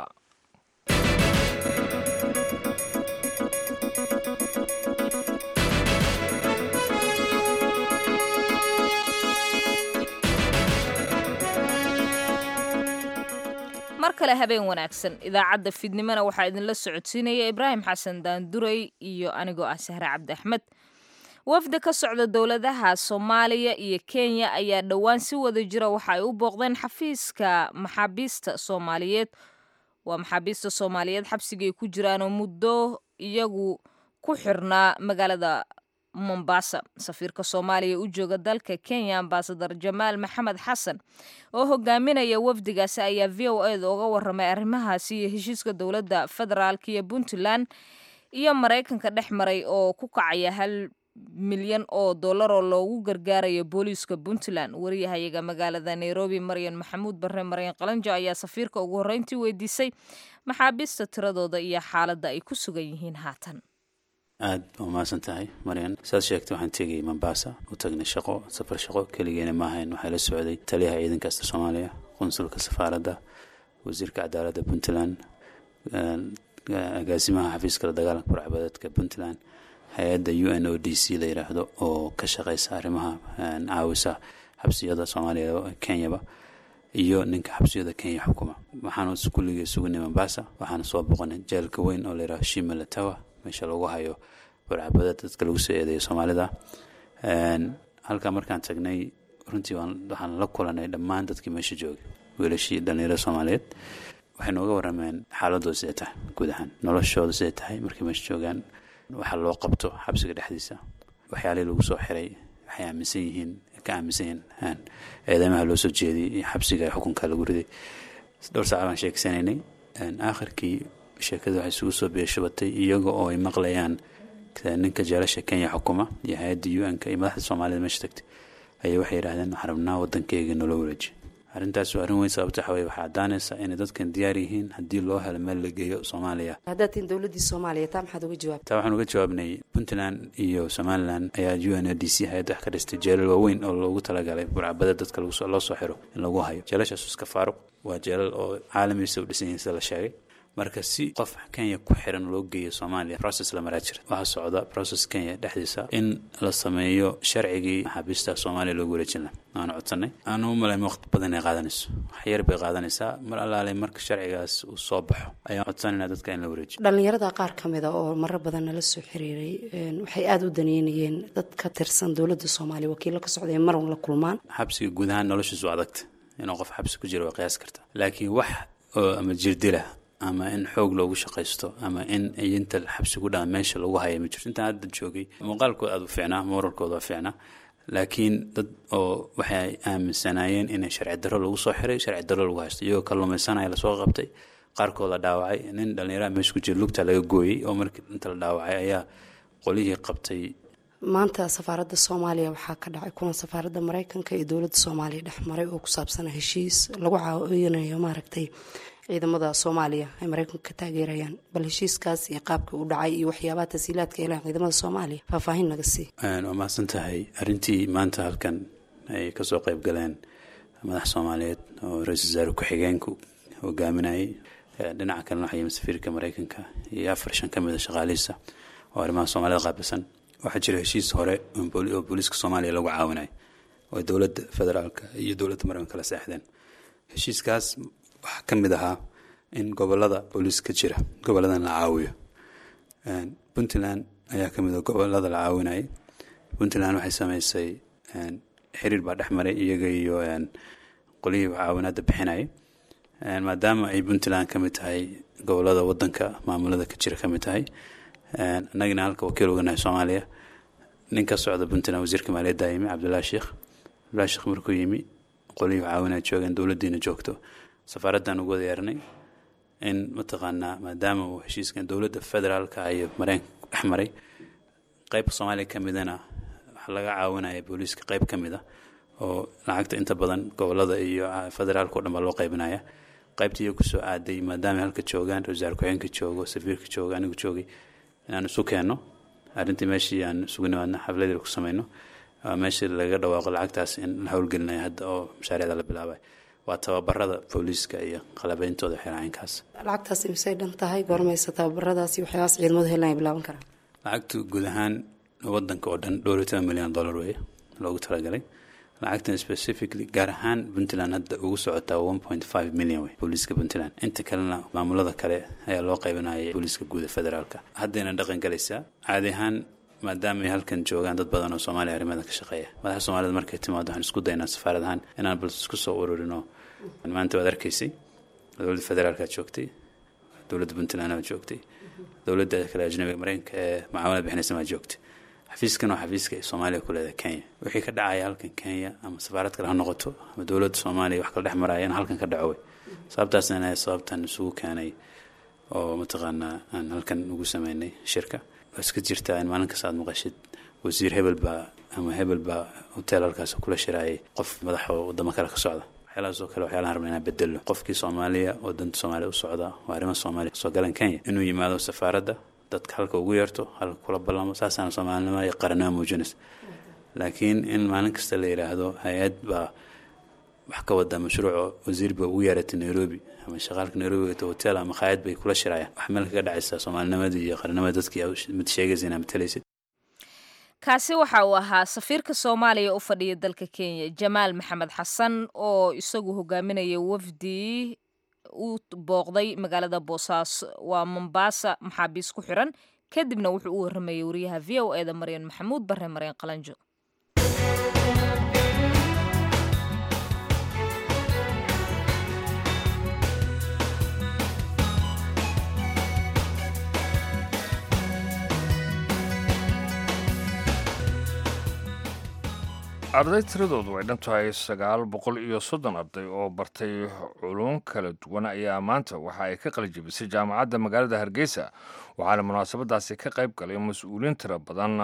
mar kale habeen wanaagsan idaacadda fidnimona waxaa idinla socodsiinaya ibraahim xasan daanduray iyo anigoo ah sahre cabdi axmed wafda ka socda dowladaha soomaaliya iyo kenya ayaa dhowaan si wada jira waxa ay u booqdeen xafiiska maxaabiista soomaaliyeed waa maxaabiista soomaaliyeed xabsigay ku jiraanoo muddo iyagu ku xirnaa magaalada mombasa safiirka soomaaliya u jooga dalka kenya ambasadar jamaal maxamed xasan oo hogaaminaya wafdigaasi ayaa v o eda uga waramay arrimahaasi iyo heshiiska dowladda federaalk iyo puntland iyo maraykanka dhex maray oo ku kacaya hal milyan oo dollar oo loogu gargaarayo booliiska puntland wariyahayaga magaalada nairobi maryan maxamuud barre maryan qalanjo ayaa safiirka ugu horreyntii weydiisay maxaabiista tiradooda iyo xaaladda ay ku sugan yihiin haatan aad baa umahadsan tahay maryan saad sheegtay waxaan tegayay mombasa u tagnay shaqo safar shaqo keligeena maahayn waxaa la socday taliyaha ciidanka asta soomaaliya qunsulka safaaradda wasiirka cadaaladda puntland agaasimaha xafiiska la dagaalanka burcbadeedka puntland hay-adda u n o d c la yiraahdo oo ka shaqeysa arrimaha caawisa xabsiyada soomaaliya kenyaba iyo ninka xabsiyada kenya xukuma waxaanu kulligii sugnay mombasa waxaana soo boqonay jeelka weyn oo layidhaho shimalatawa meesha lagu hayo burcabadeed dadka lagu soo eedeeyo soomaalida halkaa markaan tagnay runtii waxaan la kulanay dhammaan dadkii meesha joogay wiilashii dhalinyarada soomaaliyeed waxay nooga warameen xaaladooda siday tahay guud ahaan noloshooda siday tahay markay meesha joogaan waxa loo qabto xabsiga dhexdiisa waxyaalihii lagu soo xiray waxay aaminsan yihiin ka aaminsan yihiin eedeymaha loo soo jeediyey iyo xabsiga ee xukunka lagu riday dhowr saaca baan sheegsanaynay aakhirkii sheekada waxay isugu soo beeshabatay iyaga oo ay maqlayaan ninka jeelasha kenya xukuma iyo hay-adda u n-ka iyo madaxda soomaalida meesha tagtay ayay waxay yidhahdeen waxaan rabnaa waddankeyga nolo wareeji arrintaas waa arrin weyn sababta waxa weye waxaa caddaanaysa inay dadkan diyaar yihiin haddii loo helo meel la geeyo soomaaliya haddaad tihin dowladdii soomaaliya taa maxaad uga jawaabta taa waxaan uga jawaabnay puntland iyo somalilan ayaa u n o d c hay-adda wax ka dhistay jeelal waaweyn oo loogu talagalay burcabada dadka loo soo xiro in lagu hayo jeelashaas iska faaruq waa jeelal oo caalamiisa u dhisan yihiin sida la sheegay marka si qof kenya ku xiran loo geeyo soomaaliya process la maraa jira waxaa socda process kenya dhexdiisa in la sameeyo sharcigii maxaabiista soomaaliya loogu wareejin laha waana codsanay aanu u malayn waqti badan ay qaadanayso wax yar bay qaadanaysaa mar allaale marka sharcigaas uu soo baxo ayaan codsanayna dadka in la wareejiyo dhallinyarada qaar ka mida oo marar badan nala soo xiriiray waxay aada u daneynayeen dad ka tirsan dowladda soomaaliya wakiilo ka socday marun la kulmaan xabsiga guud ahaan noloshiisu adagta inuu qof xabsi ku jiro waa qiyaas karta laakiin wax oo ama jirdila ama in xoog loogu shaqaysto ama in inta xabsi ku dhaan meesha lagu haya ma jirto intaan hadda joogay muuqaalkooda aada u fiicnaa moralkooda waa fiicnaa laakiin dad oo waxay aaminsanaayeen inay sharci darro lagu soo xiray sharci darro lagu haysto iyagoo kalluumaysanaya lasoo qabtay qaarkood la dhaawacay nin dhallinyaraha meesha ku jira lugta laga gooyey oo markii inta la dhaawacay ayaa qolihii qabtay maanta safaaradda soomaaliya waxaa ka dhacay kulan safaaradda mareykanka iyo dowladda soomaaliya dhex maray oo ku saabsana heshiis lagu caawinayo maaragtay ciidamada soomaaliya ay mareykanka ka taageerayaan bal heshiiskaas iyo qaabka u dhacay iyo waxyaabaha tasiilaadka helaan ciidamada soomaaliya faahfaahin naga sii waa mahadsan tahay arrintii maanta halkan ay kasoo qayb galeen madax soomaaliyeed oo ra-iisul wasaare ku-xigeenku hogaaminayay dhinaca kalena waxaa yimi safiirka mareykanka iyo afar shan ka mida shaqaalihiisa oo arrimaha soomaalida qaabilsan waxaa jira heshiis hore oo booliiska soomaaliya lagu caawinayo oo dowladda federaalka iyo dowladda mareykanka kala seexdeen heshiiskaas waxaa ka mid ahaa in gobolada booliis ka jira goboladan la caawiyo puntland ayaa ka mid a gobolada la caawinayay puntland waxay sameysay xiriir baa dhex maray iyaga iyo qolihii caawinaadda bixinayay maadaama ay puntland ka mid tahay gobolada wadanka maamulada ka jira ka mid tahay annagina halka wakiil oganahay soomaaliya nin ka socda puntland wasiirka maaliyadda yimi cabdullahi sheekh cabdullahi sheekh markuu yimi qolihii caawinaa joogeen dowladdiina joogto safaaraddan ugu wadayeernay in mataqaanaa maadaama uu heshiiskan dowladda federaalka iyo mareykanka dhex maray qeyb soomaaliya ka midana waxaa laga caawinaya booliiska qeyb ka mid a oo lacagta inta badan gobolada iyo federaalka o dhan baa loo qaybinaya qaybtii iyo kusoo aaday maadaama halka joogaan ra-isul ku-xigeenka joogo safiirka joogo anigu joogay inaan isu keenno arrintii meeshii aan isugu nimaadna xafladii ku sameyno meeshii laga dhawaaqo lacagtaas in la howlgelinayo hadda oo mashaariicda la bilaabay waa tababarada booliiska iyo qalabeyntooda xiraacinkaas lacagtaas imisay dhan tahay goormaysa tababaradaasi waxyaabaas ciidamadu helan ay bilaaban karaan lacagtu guud ahaan wadanka oo dhan dhowr iyo toban milyan dollar weeye loogu talagalay lacagtan specifically gaar ahaan puntland hadda ugu socotaa one point five million wey booliiska puntland inta kalena maamulada kale ayaa loo qaybinaya booliiska guuda federaalka haddayna dhaqan galaysaa caadi ahaan maadaama ay halkan joogaan dad badan oo soomaaliya arrimada ka shaqeeya madaxa soomaalida markay timaado waxaan isku daynaa safaarad ahaan inaan bal isku soo ururino maanta waad arkaysay dowladda federaalka joogtay dowladda puntland waa joogtay dowladda kale ajnabiga mareykanka ee macaamilada bixinaysa waa joogtay xafiiskan waa xafiiska ay soomaaliya ku leedahay kenya wixii ka dhacaya halkan kenya ama safaarad kale ha noqoto ama dowladda soomaaliya wax kala dhex maraya in halkan ka dhaco wey sababtaasna inay sababtan isugu keenay oo mataqaanaa aan halkan ugu sameynay shirka waa iska jirtaa in maalin kasta aad maqashid wasiir hebel baa ama hebel baa hotel halkaas kula shiraayay qof madaxa wadamo kale ka socda waxyaalahaas oo kale waxyaalahan rabna inaan bedelo qofkii soomaaliya oo danta soomaaliya u socda waa arrimaha soomaaliya soo galan kenya inuu yimaado safaaradda dadka halka ugu yeerto halka kula ballamo saasaana soomaalinimada iyo qarannimo muujinaysa laakiin in maalin kasta la yidhaahdo hay-ad baa wax ka wada mashruuco wasiir ba ugu yeeratay nairobi ama shaqaalka nairobi wata hotel ama khaayad bay kula shirayaan wax meel kaga dhacaysa soomaalinimadii iyo qarannimada dadkii mid sheegaysa inaa matalaysid kaasi waxa uu ahaa safiirka soomaaliya u fadhiya dalka kenya jamaal maxamed xasan oo isagu hogaaminaya wafdi u booqday magaalada boosaaso waa mombaasa maxaabiis ku xiran kadibna wuxuu u waramayay wariyaha v o eda maryan maxamuud bare maryan qalanjo arday tiradoodu ay dhan tahay sagaal boqol iyo soddon arday oo bartay culum kala duwan ayaa maanta waxa ay ka qalijabisay jaamacadda magaalada hargeysa waxaana munaasabadaasi ka qayb galay mas-uuliin tiro badan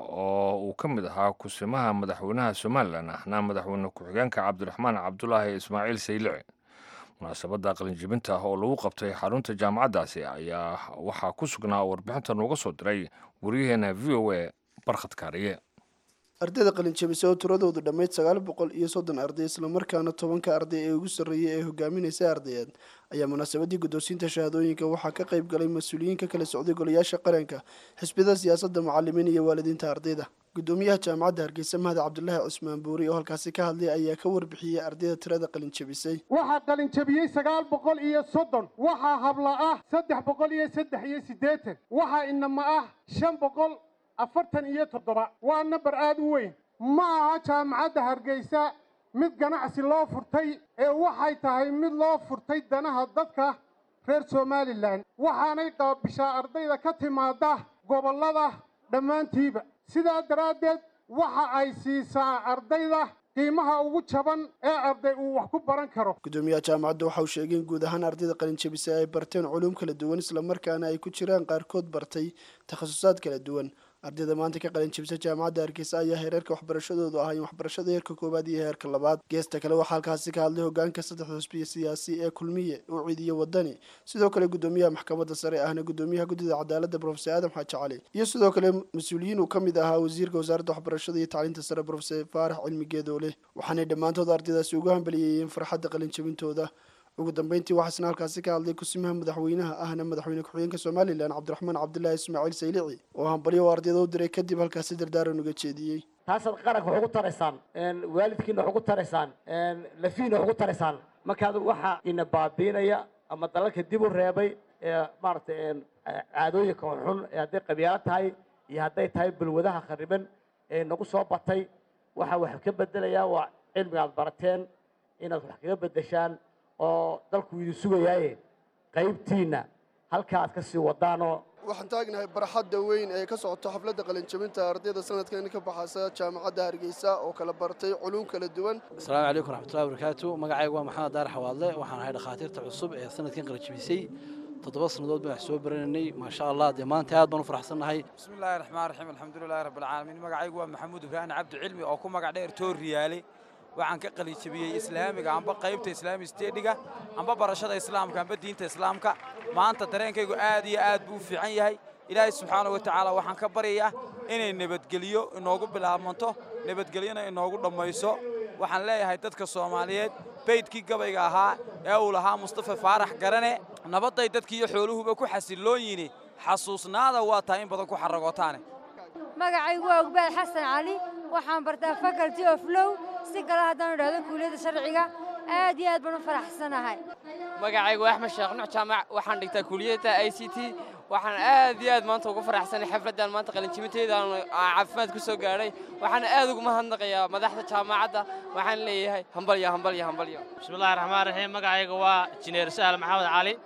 oo uu ka mid ahaa kusimaha madaxweynaha somalilan ahna madaxweyne ku-xigeenka cabdiraxmaan cabdulaahi ismaaciil saylici munaasabadda qalinjibinta oo lagu qabtay xarunta jaamacaddaasi ayaa waxaa ku sugnaa warbixinta nooga soo diray waryaheena v o a barkhad kaariye ardayda qalinjabisa oo tiradoodu dhammayd sagaal boqol iyo soddon arday islamarkaana tobanka arday ee ugu sarreeyay ee hogaaminaysa ardayeed ayaa munaasabadii guddoonsiinta shahaadooyinka waxaa ka qayb galay mas-uuliyiin ka kala socday golayaasha qaranka xisbiyada siyaasadda mucalimiin iyo waalidiinta ardayda guddoomiyaha jaamacadda hargeysa mahad cabdulaahi cusmaan buuri oo halkaasi ka hadlay ayaa ka warbixiyey ardayda tirada qalinjabisay waxaa qalinjabiyey sagaal boqol iyo soddon waxaa habla ah saddex boqol iyo saddex iyo siddeetan waxaa inama ah shan boqol afartan iyo toddoba waa namber aada u weyn ma aha jaamacadda hargeysa mid ganacsi loo furtay ee waxay tahay mid loo furtay danaha dadka reer somalilan waxaanay qaabishaa ardayda ka timaada gobollada dhammaantiiba sidaa daraaddeed waxa ay siisaa ardayda qiimaha ugu jaban ee arday uu wax ku baran karo guddoomiyaha jaamacadda waxa uu sheegay in guud ahaan ardayda qalinjabisa ay barteen culuum kala duwan islamarkaana ay ku jiraan qaarkood bartay takhasusaad kala duwan ardayda maanta ka qalinjabisa jaamacadda hargeysa ayaa heerarka waxbarashadoodu ahayn waxbarashada heerka koowaad iyo heerka labaad geesta kale waxaa halkaasi ka hadlay hogaanka saddexda xusbiya siyaasi ee kulmiye ucid iyo wadani sidoo kale guddoomiyaha maxkamadda sare ahna guddoomiyaha guddida cadaaladda profesor aadam xaaji cali iyo sidoo kale mas-uuliyiin uu ka mid ahaa wasiirka wasaaradda waxbarashada iyo tacliinta sare profesor faarax cilmi geedoole waxaanay dhammaantood ardaydaasi ugu hambaliyeeyeen farxadda qalinjabintooda ugu dambeyntii waxaasna halkaasi ka hadlay kusimaha madaxweynaha ahna madaxweyne ku-xigeenka somalilan cabdiraxmaan cabdulaahi ismaaciil saylici oo hambalyo oo ardayda u diray kadib halkaasi dardaaran uga jeediyey taasaad qaranka wax ugu taraysaan waalidkiina wax ugu taraysaan lafiina wax ugu taraysaan markaad waxa ina baabiinaya ama dalalka dib u reebay ee maaragtay caadooyinka xun ee hadday qabyaalo tahay iyo hadday tahay balwadaha khariban ee nagu soo batay waxa wax ka bedelayaa waa cilmiga aad barateen inaad wax kaga bedeshaan oo dalku idin sugayaaye qaybtiinna halka aad ka sii wadaanoo waxaan taagnahay barxadda weyn ee ka socoto xafladda qalinjabinta ardayda sanadkan ka baxaysa jaamacadda hargeysa oo kala bartay culuum kala duwan asalaamu calaykum raxmatullahi wabarakaatu magacaygu waa maxamed daar xawaadle waxaan ahay dhakhaatiirta cusub ee sanadkan qalinjabisay toddoba sannadood baan wax soo barananay maasha allah dee maanta aad baan u faraxsannahay bismi illaahi raxmaan raxiim alxamdulilahi rabbilcaalamiin magacaygu waa maxamuud ibraahim cabdi cilmi oo ku magac dheer tooriyaale waxaan ka qalijabiyey islaamiga amba qaybta islaami stediga amba barashada islaamka amba diinta islaamka maanta dareenkaygu aad iyo aad buu u fiican yahay ilaahay subxaana wa tacaala waxaan ka baryayaa inay nabadgelyo inoogu bilaabmanto nabadgelyona inoogu dhammayso waxaan leeyahay dadka soomaaliyeed baydkii gabayga ahaa ee uu lahaa mustafa faarax garane nabadday dadkiiyo xooluhuba ku xasilloon yini xasuusnaada waa tahay in badan ku xaragootaane magacaygu waa ogbaal xasan cali waxaan bartaa faculty of low si kale haddaan idhahdo kuuliyadda sharciga aad iyo aad baan u faraxsanahay magacaygu axmed sheekh nuux jaamac waxaan dhigtaa kuuliyadda i c t waxaan aad iyo aad maanta ugu faraxsanay xafladdan maanta qalinjibinteedaan caafimaad ku soo gaadhay waxaan aad ugu mahadnaqayaa madaxda jaamacadda waxaan leeyahay hambalyo hambalyo hambalyo bismillahi raxmaan raxiim magacayga waa jineer sahal maxamed cali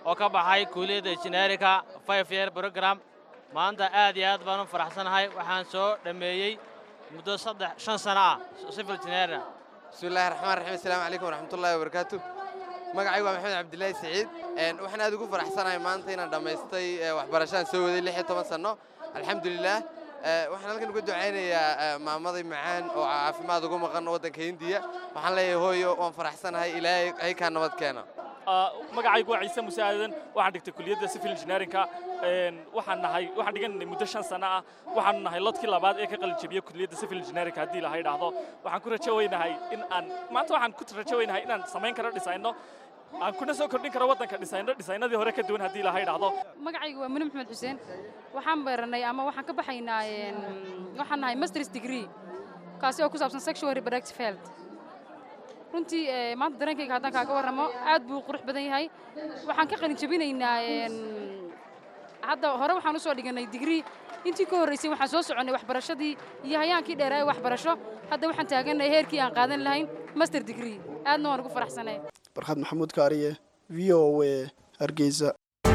oo ka baxay kuuliyadda injineerinka five year program maanta aad iyo aad baan u faraxsanahay waxaan soo dhammeeyey muddo saddex shan sano ah civil engineering bismillahi raxmaan raxiim assalaamu calaykum waraxmatullaahi wabarakaatu magacaygu waa maxamed cabdilaahi siciid waxaan aad ugu faraxsanahay maanta inaan dhammaystay waxbarashaan soo waday lix iyo toban sanno alxamdulilaah waxaan halkan uga ducaynayaa maamaday macaan oo caafimaad ugu maqan waddanka hindiya waxaan leeyahay hooyo waan faraxsanahay ilaahay haykaa nabad keena magacaygu waa ciise muuse aadan waxaan dhigtay kuliyadda civil engineerinka waxaan nahay waxaan dhiganay muddo shan sano ah waxaanu nahay lodkii labaad ee ka qalin jebiyey kuliyadda civil engineerinka haddii laha idhaahdo waxaan ku rajo weynahay in aan maanta waxaan ku rajo weynahay inaan samayn karo dhisayno aan kuna soo kordhin karo waddanka dhisayno dhisaynadii hore ka duwan haddii laha idhaahdo magacaygu waa muni maxamed xuseen waxaan baranay ama waxaan ka baxaynaa waxaan nahay masters degree kaasi oo ku saabsan sexual reproductive health runtii maanta dareenkayga haddaan kaaga warramo aad buu qurux badan yahay waxaan ka qalin jebinaynaa hadda hore waxaan u soo dhiganay digrii intii ka horraysay waxaan soo soconnay waxbarashadii iyo hayaankii dheeraa ee waxbarasho hadda waxaan taagannahay heerkii aan qaadan lahayn master degree aadna waan ugu faraxsanay barxad maxamuud kaariye v o a hargeysa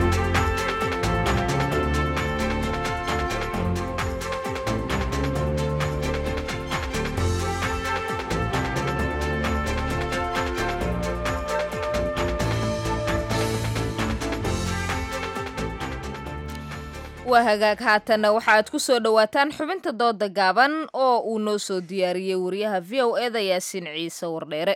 waa hagaag haatanna waxa aad ku soo dhowaataan xubinta dooda gaaban oo uu noo soo diyaariyey wariyaha v o eda yaasiin ciise wardheere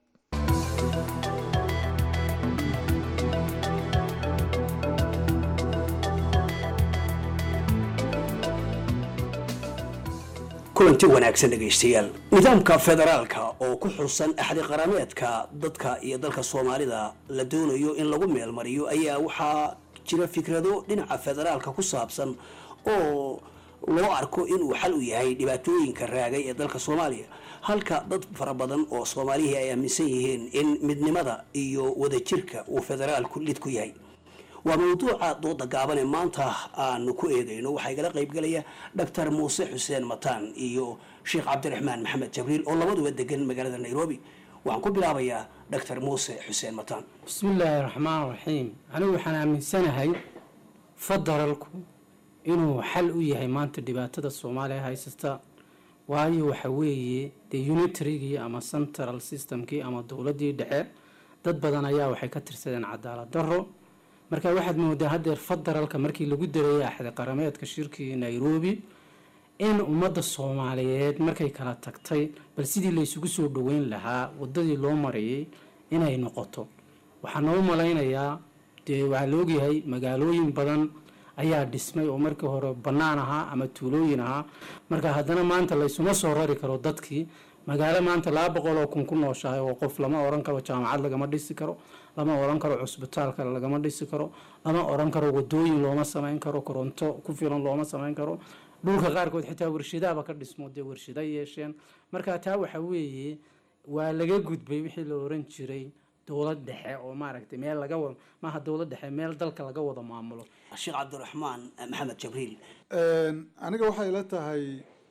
kulanti wanaagsan dhegaystayaal nidaamka federaalka oo ku xusan axdi qarameedka dadka iyo dalka soomaalida la doonayo in lagu meelmariyo ayaa waxaa jira fikrado dhinaca federaalka ku saabsan oo loo arko inuu xal u yahay dhibaatooyinka raagay ee dalka soomaaliya halka dad fara badan oo soomaalihii ay aaminsan yihiin in midnimada iyo wadajirka uu federaalku lid ku yahay waa mawduuca dooda gaaban ee maanta aanu ku eegayno waxaa igala qaybgalaya doctor muuse xuseen mataan iyo sheekh cabdiraxmaan maxamed jabriil oo labaduba degan magaalada nairobi waxaan ku bilaabayaa doctor muuse xuseen mataan bismillaahi raxmaan raxiim anigu waxaan aaminsanahay federalku inuu xal u yahay maanta dhibaatada soomaaliya haysata waayo waxa weeye dee unitarygii ama central systemkii ama dowladdii dhexe dad badan ayaa waxay ka tirsadeen cadaalad darro marka waxaad moodaa haddeer federalka markii lagu dareeyay axdi qarameedka shirkii nairobi in ummadda soomaaliyeed markay kala tagtay bal sidii laysugu soo dhoweyn lahaa waddadii loo marayay inay noqoto waxaa noo malaynayaa dee waxaa la ogyahay magaalooyin badan ayaa dhismay oo markii hore bannaan ahaa ama tuulooyin ahaa marka haddana maanta laysuma soo rari karo dadkii magaalo maanta laba boqol oo kun ku nooshahay oo qof lama oran karo jaamacad lagama dhisi karo lama oran karo cusbitaalka lagama dhisi karo lama oran karo wadooyin looma samayn karo koronto ku filan looma samayn karo dhulka qaarkood xitaa warshadaaba ka dhismo dee warshada yeesheen marka taa waxa weeye waa laga gudbay wixii la oran jiray dowlad dhexe oo maaragtay meel laga wada maaha dowlad dhexe meel dalka laga wada maamulo sheekh cabdiraxmaan maxamed jabriil aniga waxay la tahay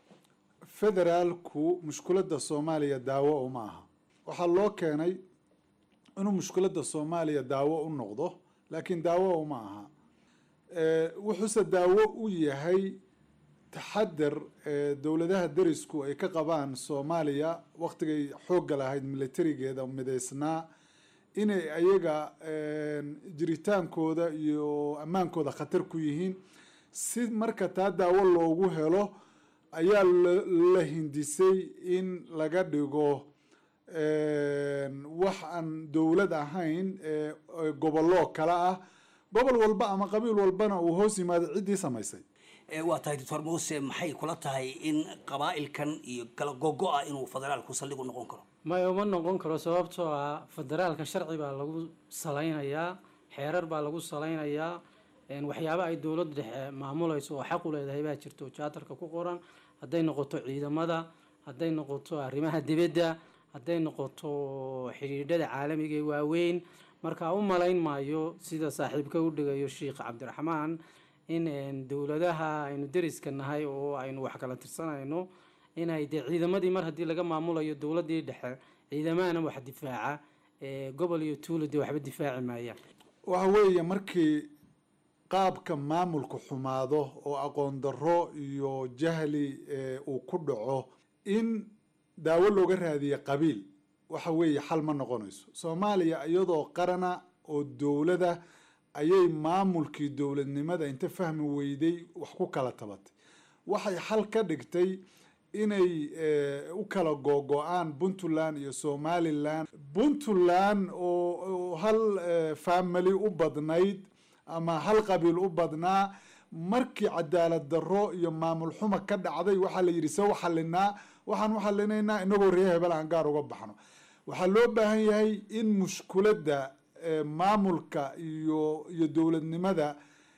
federaalku mushkuladda soomaaliya daawo uma aha waxaa loo keenay inuu mushkuladda soomaaliya daawo u noqdo laakiin daawo uma aha wuxuuse daawo u yahay taxadar dowladaha derisku ay ka qabaan soomaaliya waktigay xoogga lahayd militarigeeda midaysnaa inay ayaga jiritaankooda iyo ammaankooda khatar ku yihiin si marka taa daawo loogu helo ayaa la hindisay in laga dhigo wax aan dowlad ahayn gobollo kale ah gobol walba ama qabiil walbana uu hoos yimaado ciddii samaysay waa tahay doctor muuse maxay kula tahay in qabaa'ilkan iyo kala gogo-a inuu federaalku saldhig u noqon karo maya uma noqon karo sababtoo ah federaalka sharci baa lagu salaynayaa xeerar baa lagu salaynayaa waxyaaba ay dowladda dhexe maamulayso oo xaq u leedahay baa jirto jaatarka ku qoran hadday noqoto ciidamada hadday noqoto arrimaha dibadda hadday noqoto xidhiidhada caalamiga ee waaweyn marka u malayn maayo sida saaxiibka u dhigayo sheikh cabdiraxmaan in dowladaha aynu deriska nahay oo aynu wax kala tirsanayno inay dee ciidamadii mar haddii laga maamulayo dowladdii dhexe ciidamahana wax difaaca gobol iyo tuulo dee waxba difaaci maayaan waxa weeye markii qaabka maamulku xumaado oo aqoon darro iyo jahli uu ku dhaco in daawo looga raadiye qabiil waxa weeye xal ma noqonayso soomaaliya iyadoo qarana oo dowlada ayay maamulkii dowladnimada inta fahmi weyday wax ku kala tabatay waxay xal ka dhigtay inay u kala googo-aan puntland iyo somalilan puntland oo hal family u badnayd ama hal qabiil u badnaa markii cadaalad darro iyo maamul xuma ka dhacday waxaa la yidhi se u xalinaa waxaan u xalinaynaa inagoo reer hebel aan gaar uga baxno waxaa loo baahan yahay in mushkuladda maamulka iyo iyo dowladnimada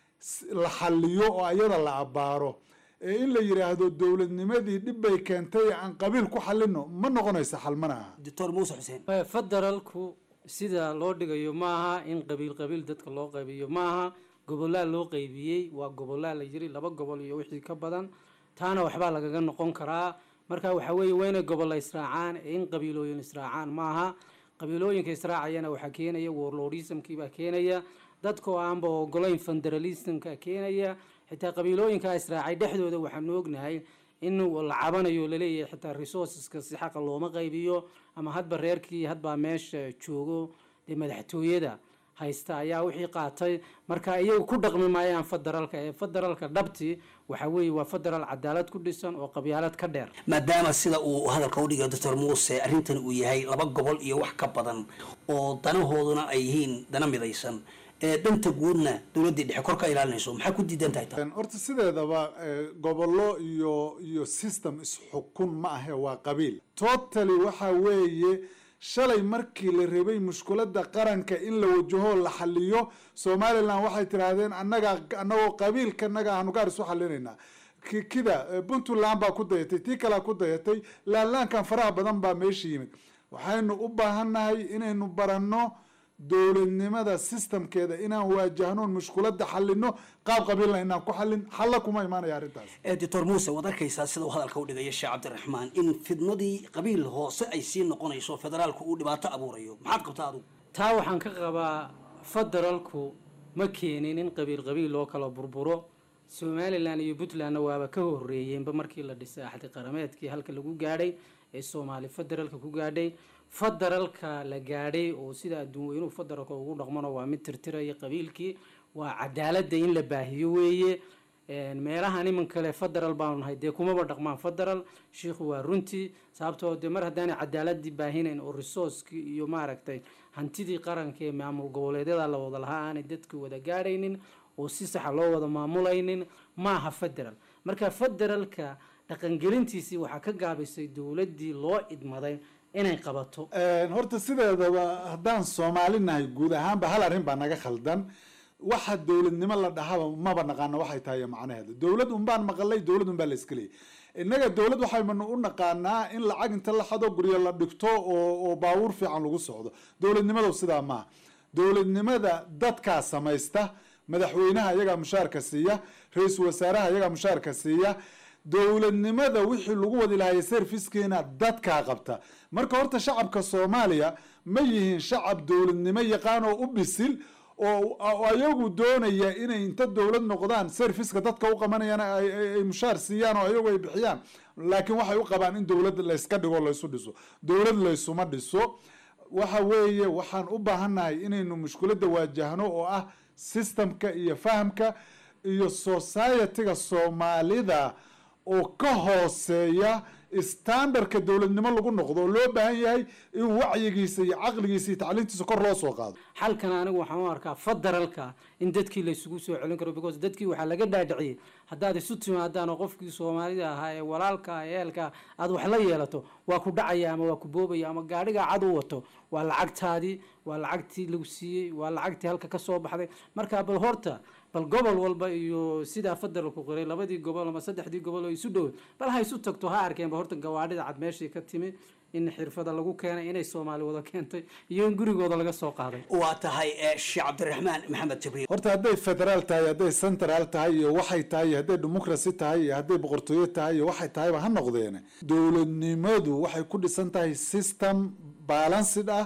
la xaliyo oo ayada la abaaro ee in la yidhaahdo dowladnimadii dhib bay keentay aan qabiil ku xalino ma noqonaysa xal mana aha doctor muuse xuseen federaalku sida loo dhigayo maaha in qabiil qabiil dadka loo qaybiyo maaha gobolaa loo qaybiyey waa gobolaa la yiri laba gobol iyo wixii ka badan taana waxbaa lagaga noqon karaa marka waxa weeye waa inay gobolla israacaan ee in qabiilooyin israacaan maaha qabiilooyinka israacayana waxaa keenaya warlordismkii baa keenaya dadkoo aanba ogolayn federalismka keenaya xitaa qabiilooyinkaa israacay dhexdooda waxaanu ognahay in la cabanayo laleeyahay xitaa resourceska si xaqa looma qaybiyo ama hadba reerkii hadbaa meesha joogo dee madaxtooyada haysta ayaa wixii qaatay marka iyagu ku dhaqmi maayaan federaalka ee federaalka dhabti waxa weeye waa federaal cadaalad ku dhisan oo qabyaalad ka dheer maadaama sida uu hadalka udhigayo doctor muuse arrintan uu yahay laba gobol iyo wax ka badan oo danahooduna ay yihiin dana midaysan ee danta guudna dowladdii dhexe kor ka ilaalinayso maxaa ku diidan tahay taa horta sideedaba gobollo iyo iyo system isxukun ma ahe waa qabiil totally waxa weeye shalay markii la rabay mushkuladda qaranka in la wajaho la xaliyo somalilan waxay tidhaahdeen annaga annagoo qabiilkanaga aanu gaar isu xalinaynaa kida puntland baa ku dayatay tii kalea ku dayatay laanlaankan faraha badan baa meesha yimid waxaynu u baahannahay inaynu baranno dowladnimada systemkeeda inaan waajahno mushkuladda xalino qaab qabiilna inaan ku xalin xalla kuma imaanaya arrintaas doctor muuse waad arkaysaa sida uu hadalka udhigaya sheekh cabdiraxmaan in fidnadii qabiil hoose ay sii noqonayso federaalku uu dhibaato abuurayo maxaad qabtaa adigu taa waxaan ka qabaa federaalku ma keenin in qabiil qabiil loo kala burburo somalilan iyo puntlandna waaba ka horeeyeenba markii la dhisay axdi qarameedkii halka lagu gaadhay ee soomaali federaalka ku gaadhay federaalka la gaadhay oo sida adduun weynuhu federaalka ugu dhaqmano waa mid tirtiraya qabiilkii waa cadaaladda in la baahiyo weeye meelahan iman kale federal baanu nahay dee kumaba dhaqmaan federal shiikhu waa runtii sababtoo dee mar haddaanay cadaaladii baahinayn oo resourcekii iyo maaragtay hantidii qaranka ee maamul goboleedyada la wada lahaa aanay dadka wada gaadhaynin oo si saxa loo wada maamulaynin maaha federal marka federalka dhaqangelintiisii waxaa ka gaabisay dowladdii loo idmaday inay qabato horta sideedaba haddaan soomaali nahay guud ahaanba hal arrin baa naga khaldan waxa dowladnimo la dhahaba maba naqaano waxay tahay macnaheeda dowlad unbaan maqalay dowlad unbaa la iska leeyay innaga dowlad waxaynu u naqaanaa in lacag inta la xado guryo la dhigto oo oo baabuur fiican lagu socdo dowladnimadu sidaa maaha dowladnimada dadkaa samaysta madaxweynaha iyagaa mushaarka siiya ra-iisul wasaaraha iyagaa mushaarka siiya dowladnimada wixii lagu wadi lahaayay servicekeena dadkaa qabta marka horta shacabka soomaaliya ma yihiin shacab dowladnimo yaqaan oo u bisil oo ayagu doonaya inay inta dowlad noqdaan serviceka dadka u qabanayaan ay mushaar siiyaan oo ayagu ay bixiyaan laakiin waxay u qabaan in dowlad layska dhigo laysu dhiso dowlad laysuma dhiso waxa weeye waxaan u baahannahay inaynu mushkuladda waajahno oo ah systemka iyo fahamka iyo societyga soomaalida oo ka hooseeya standardka dowladnimo lagu noqdo oo loo baahan yahay in wacyigiisa iyo caqligiisa iyo tacliintiisa kor loo soo qaado xalkan anigu waxaan u arkaa federalka in dadkii laysugu soo celin karo because dadkii waxaa laga dhaadhiciyey haddaad isu timaadaan oo qofkii soomaalida ahaa ee walaalka ehelka aad wax la yeelato waa ku dhacaya ama waa ku boobaya ama gaadhigaa cad u wato waa lacagtaadii waa lacagtii lagu siiyey waa lacagtii halka ka soo baxday marka bal horta bal gobol walba iyo sidaa federalku qoray labadii gobol ama saddexdii gobol oo isu dhow bal ha isu tagto ha arkeenba horta gawaadhida cad meeshii ka timi in xirfada lagu keenay inay soomaali wada keentay iyo in gurigooda laga soo qaaday waa tahay sheekh cabdiraxmaan maxamed jibriil horta hadday federaal tahay hadday central tahay iyo waxay tahay iyo hadday democracy tahay iyo hadday boqortooyo tahay iyo waxay tahayba ha noqdeene dowladnimadu waxay ku dhisan tahay system balanced ah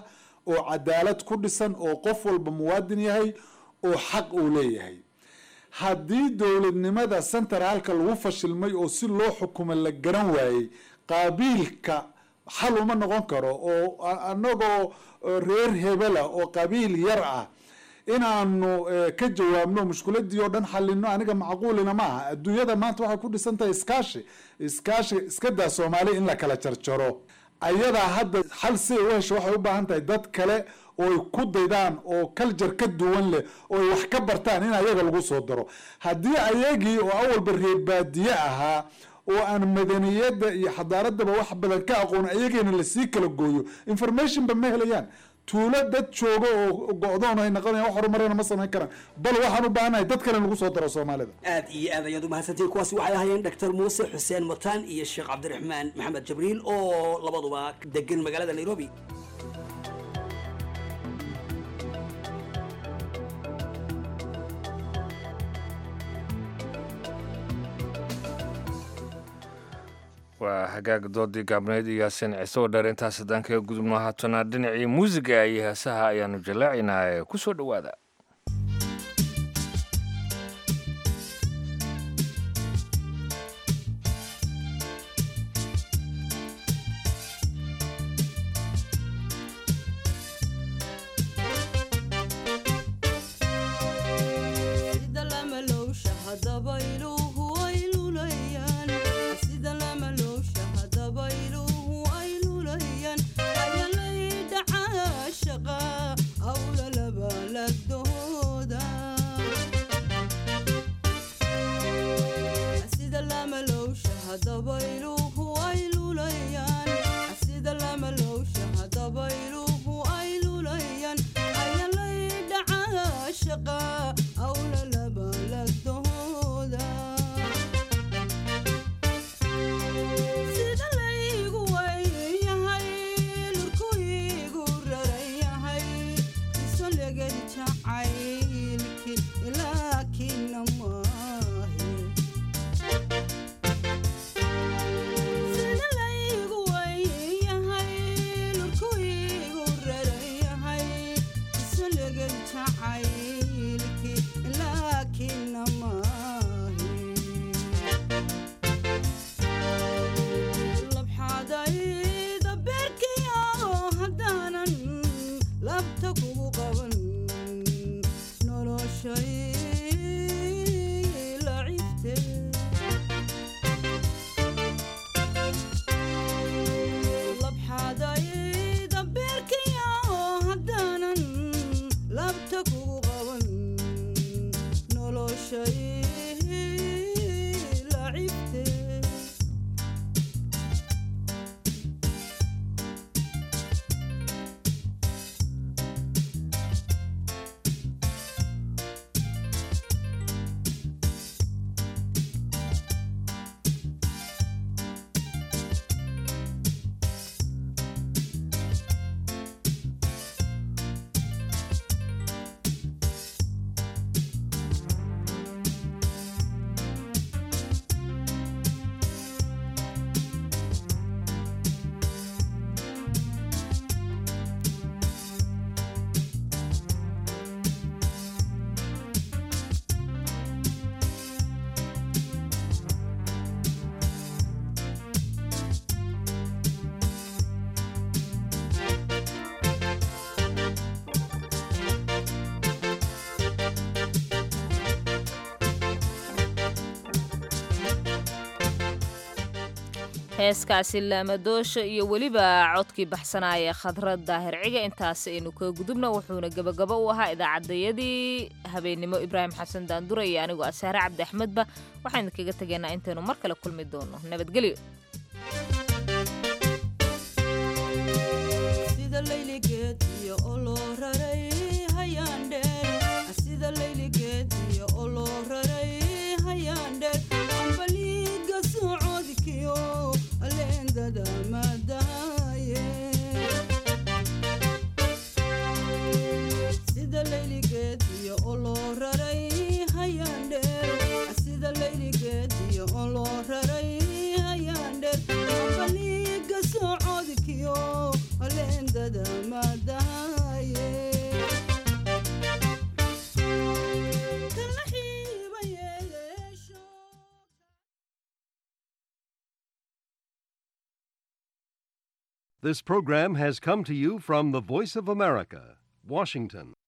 oo cadaalad ku dhisan oo qof walba muwaadin yahay oo xaq uu leeyahay haddii dowladnimada centraalka lagu fashilmay oo si loo xukumo la garan waayey qaabiilka xal uma noqon karo oo anagoo reer hebela oo qabiil yar ah inaanu ka jawaabno mushkiladii oo dhan xalino aniga macquulina ma aha adduunyada maanta waxay ku dhisan tahay iskaashi iskaashi iska daa soomaaliya in la kala jarjaro ayadaa hadda xal si ay u hesho waxay u baahan tahay dad kale oo ay ku daydaan oo kaljar ka duwan leh oo ay wax ka bartaan in ayaga lagu soo daro haddii ayagii oo awalba reer baadiye ahaa oo aan madaniyadda iyo xadaaradaba wax badan ka aqoon ayageena lasii kala gooyo informationba ma helayaan tuulo dad joogo oo go-doon ay noqonayan wax horumarana ma samayn karaan bal waxaan u baahanahay dad kale lagu soo daro soomaalida aad iyo aad ayaad umahadsantihin kuwaasi waxay ahaayeen dr muuse xuseen mataan iyo sheekh cabdiraxmaan maxamed jabriil oo labaduba degan magaalada nairobi waa hagaag doodii gaabneyd iyo yaasin ciise oo dheer intaas haddaan kaga gudubno haatana dhinacii muusiga iyo heesaha ayaanu jallaacaynaa ee ku soo dhowaada heeskaasi laamadoosha iyo weliba codkii baxsanaaya khadra daahir ciga intaas aynu kaga gudubna wuxuuna gebagabo u ahaa idaacadayadii habeennimo ibraahim xasan daandura iyo anigoo asaare cabdi axmedba waxaynu kaga tegaynaa intaynu mar kale kulmi doono nabadgelyo socodkiyo leendada maadaha This program has come to you from the Voice of America, Washington.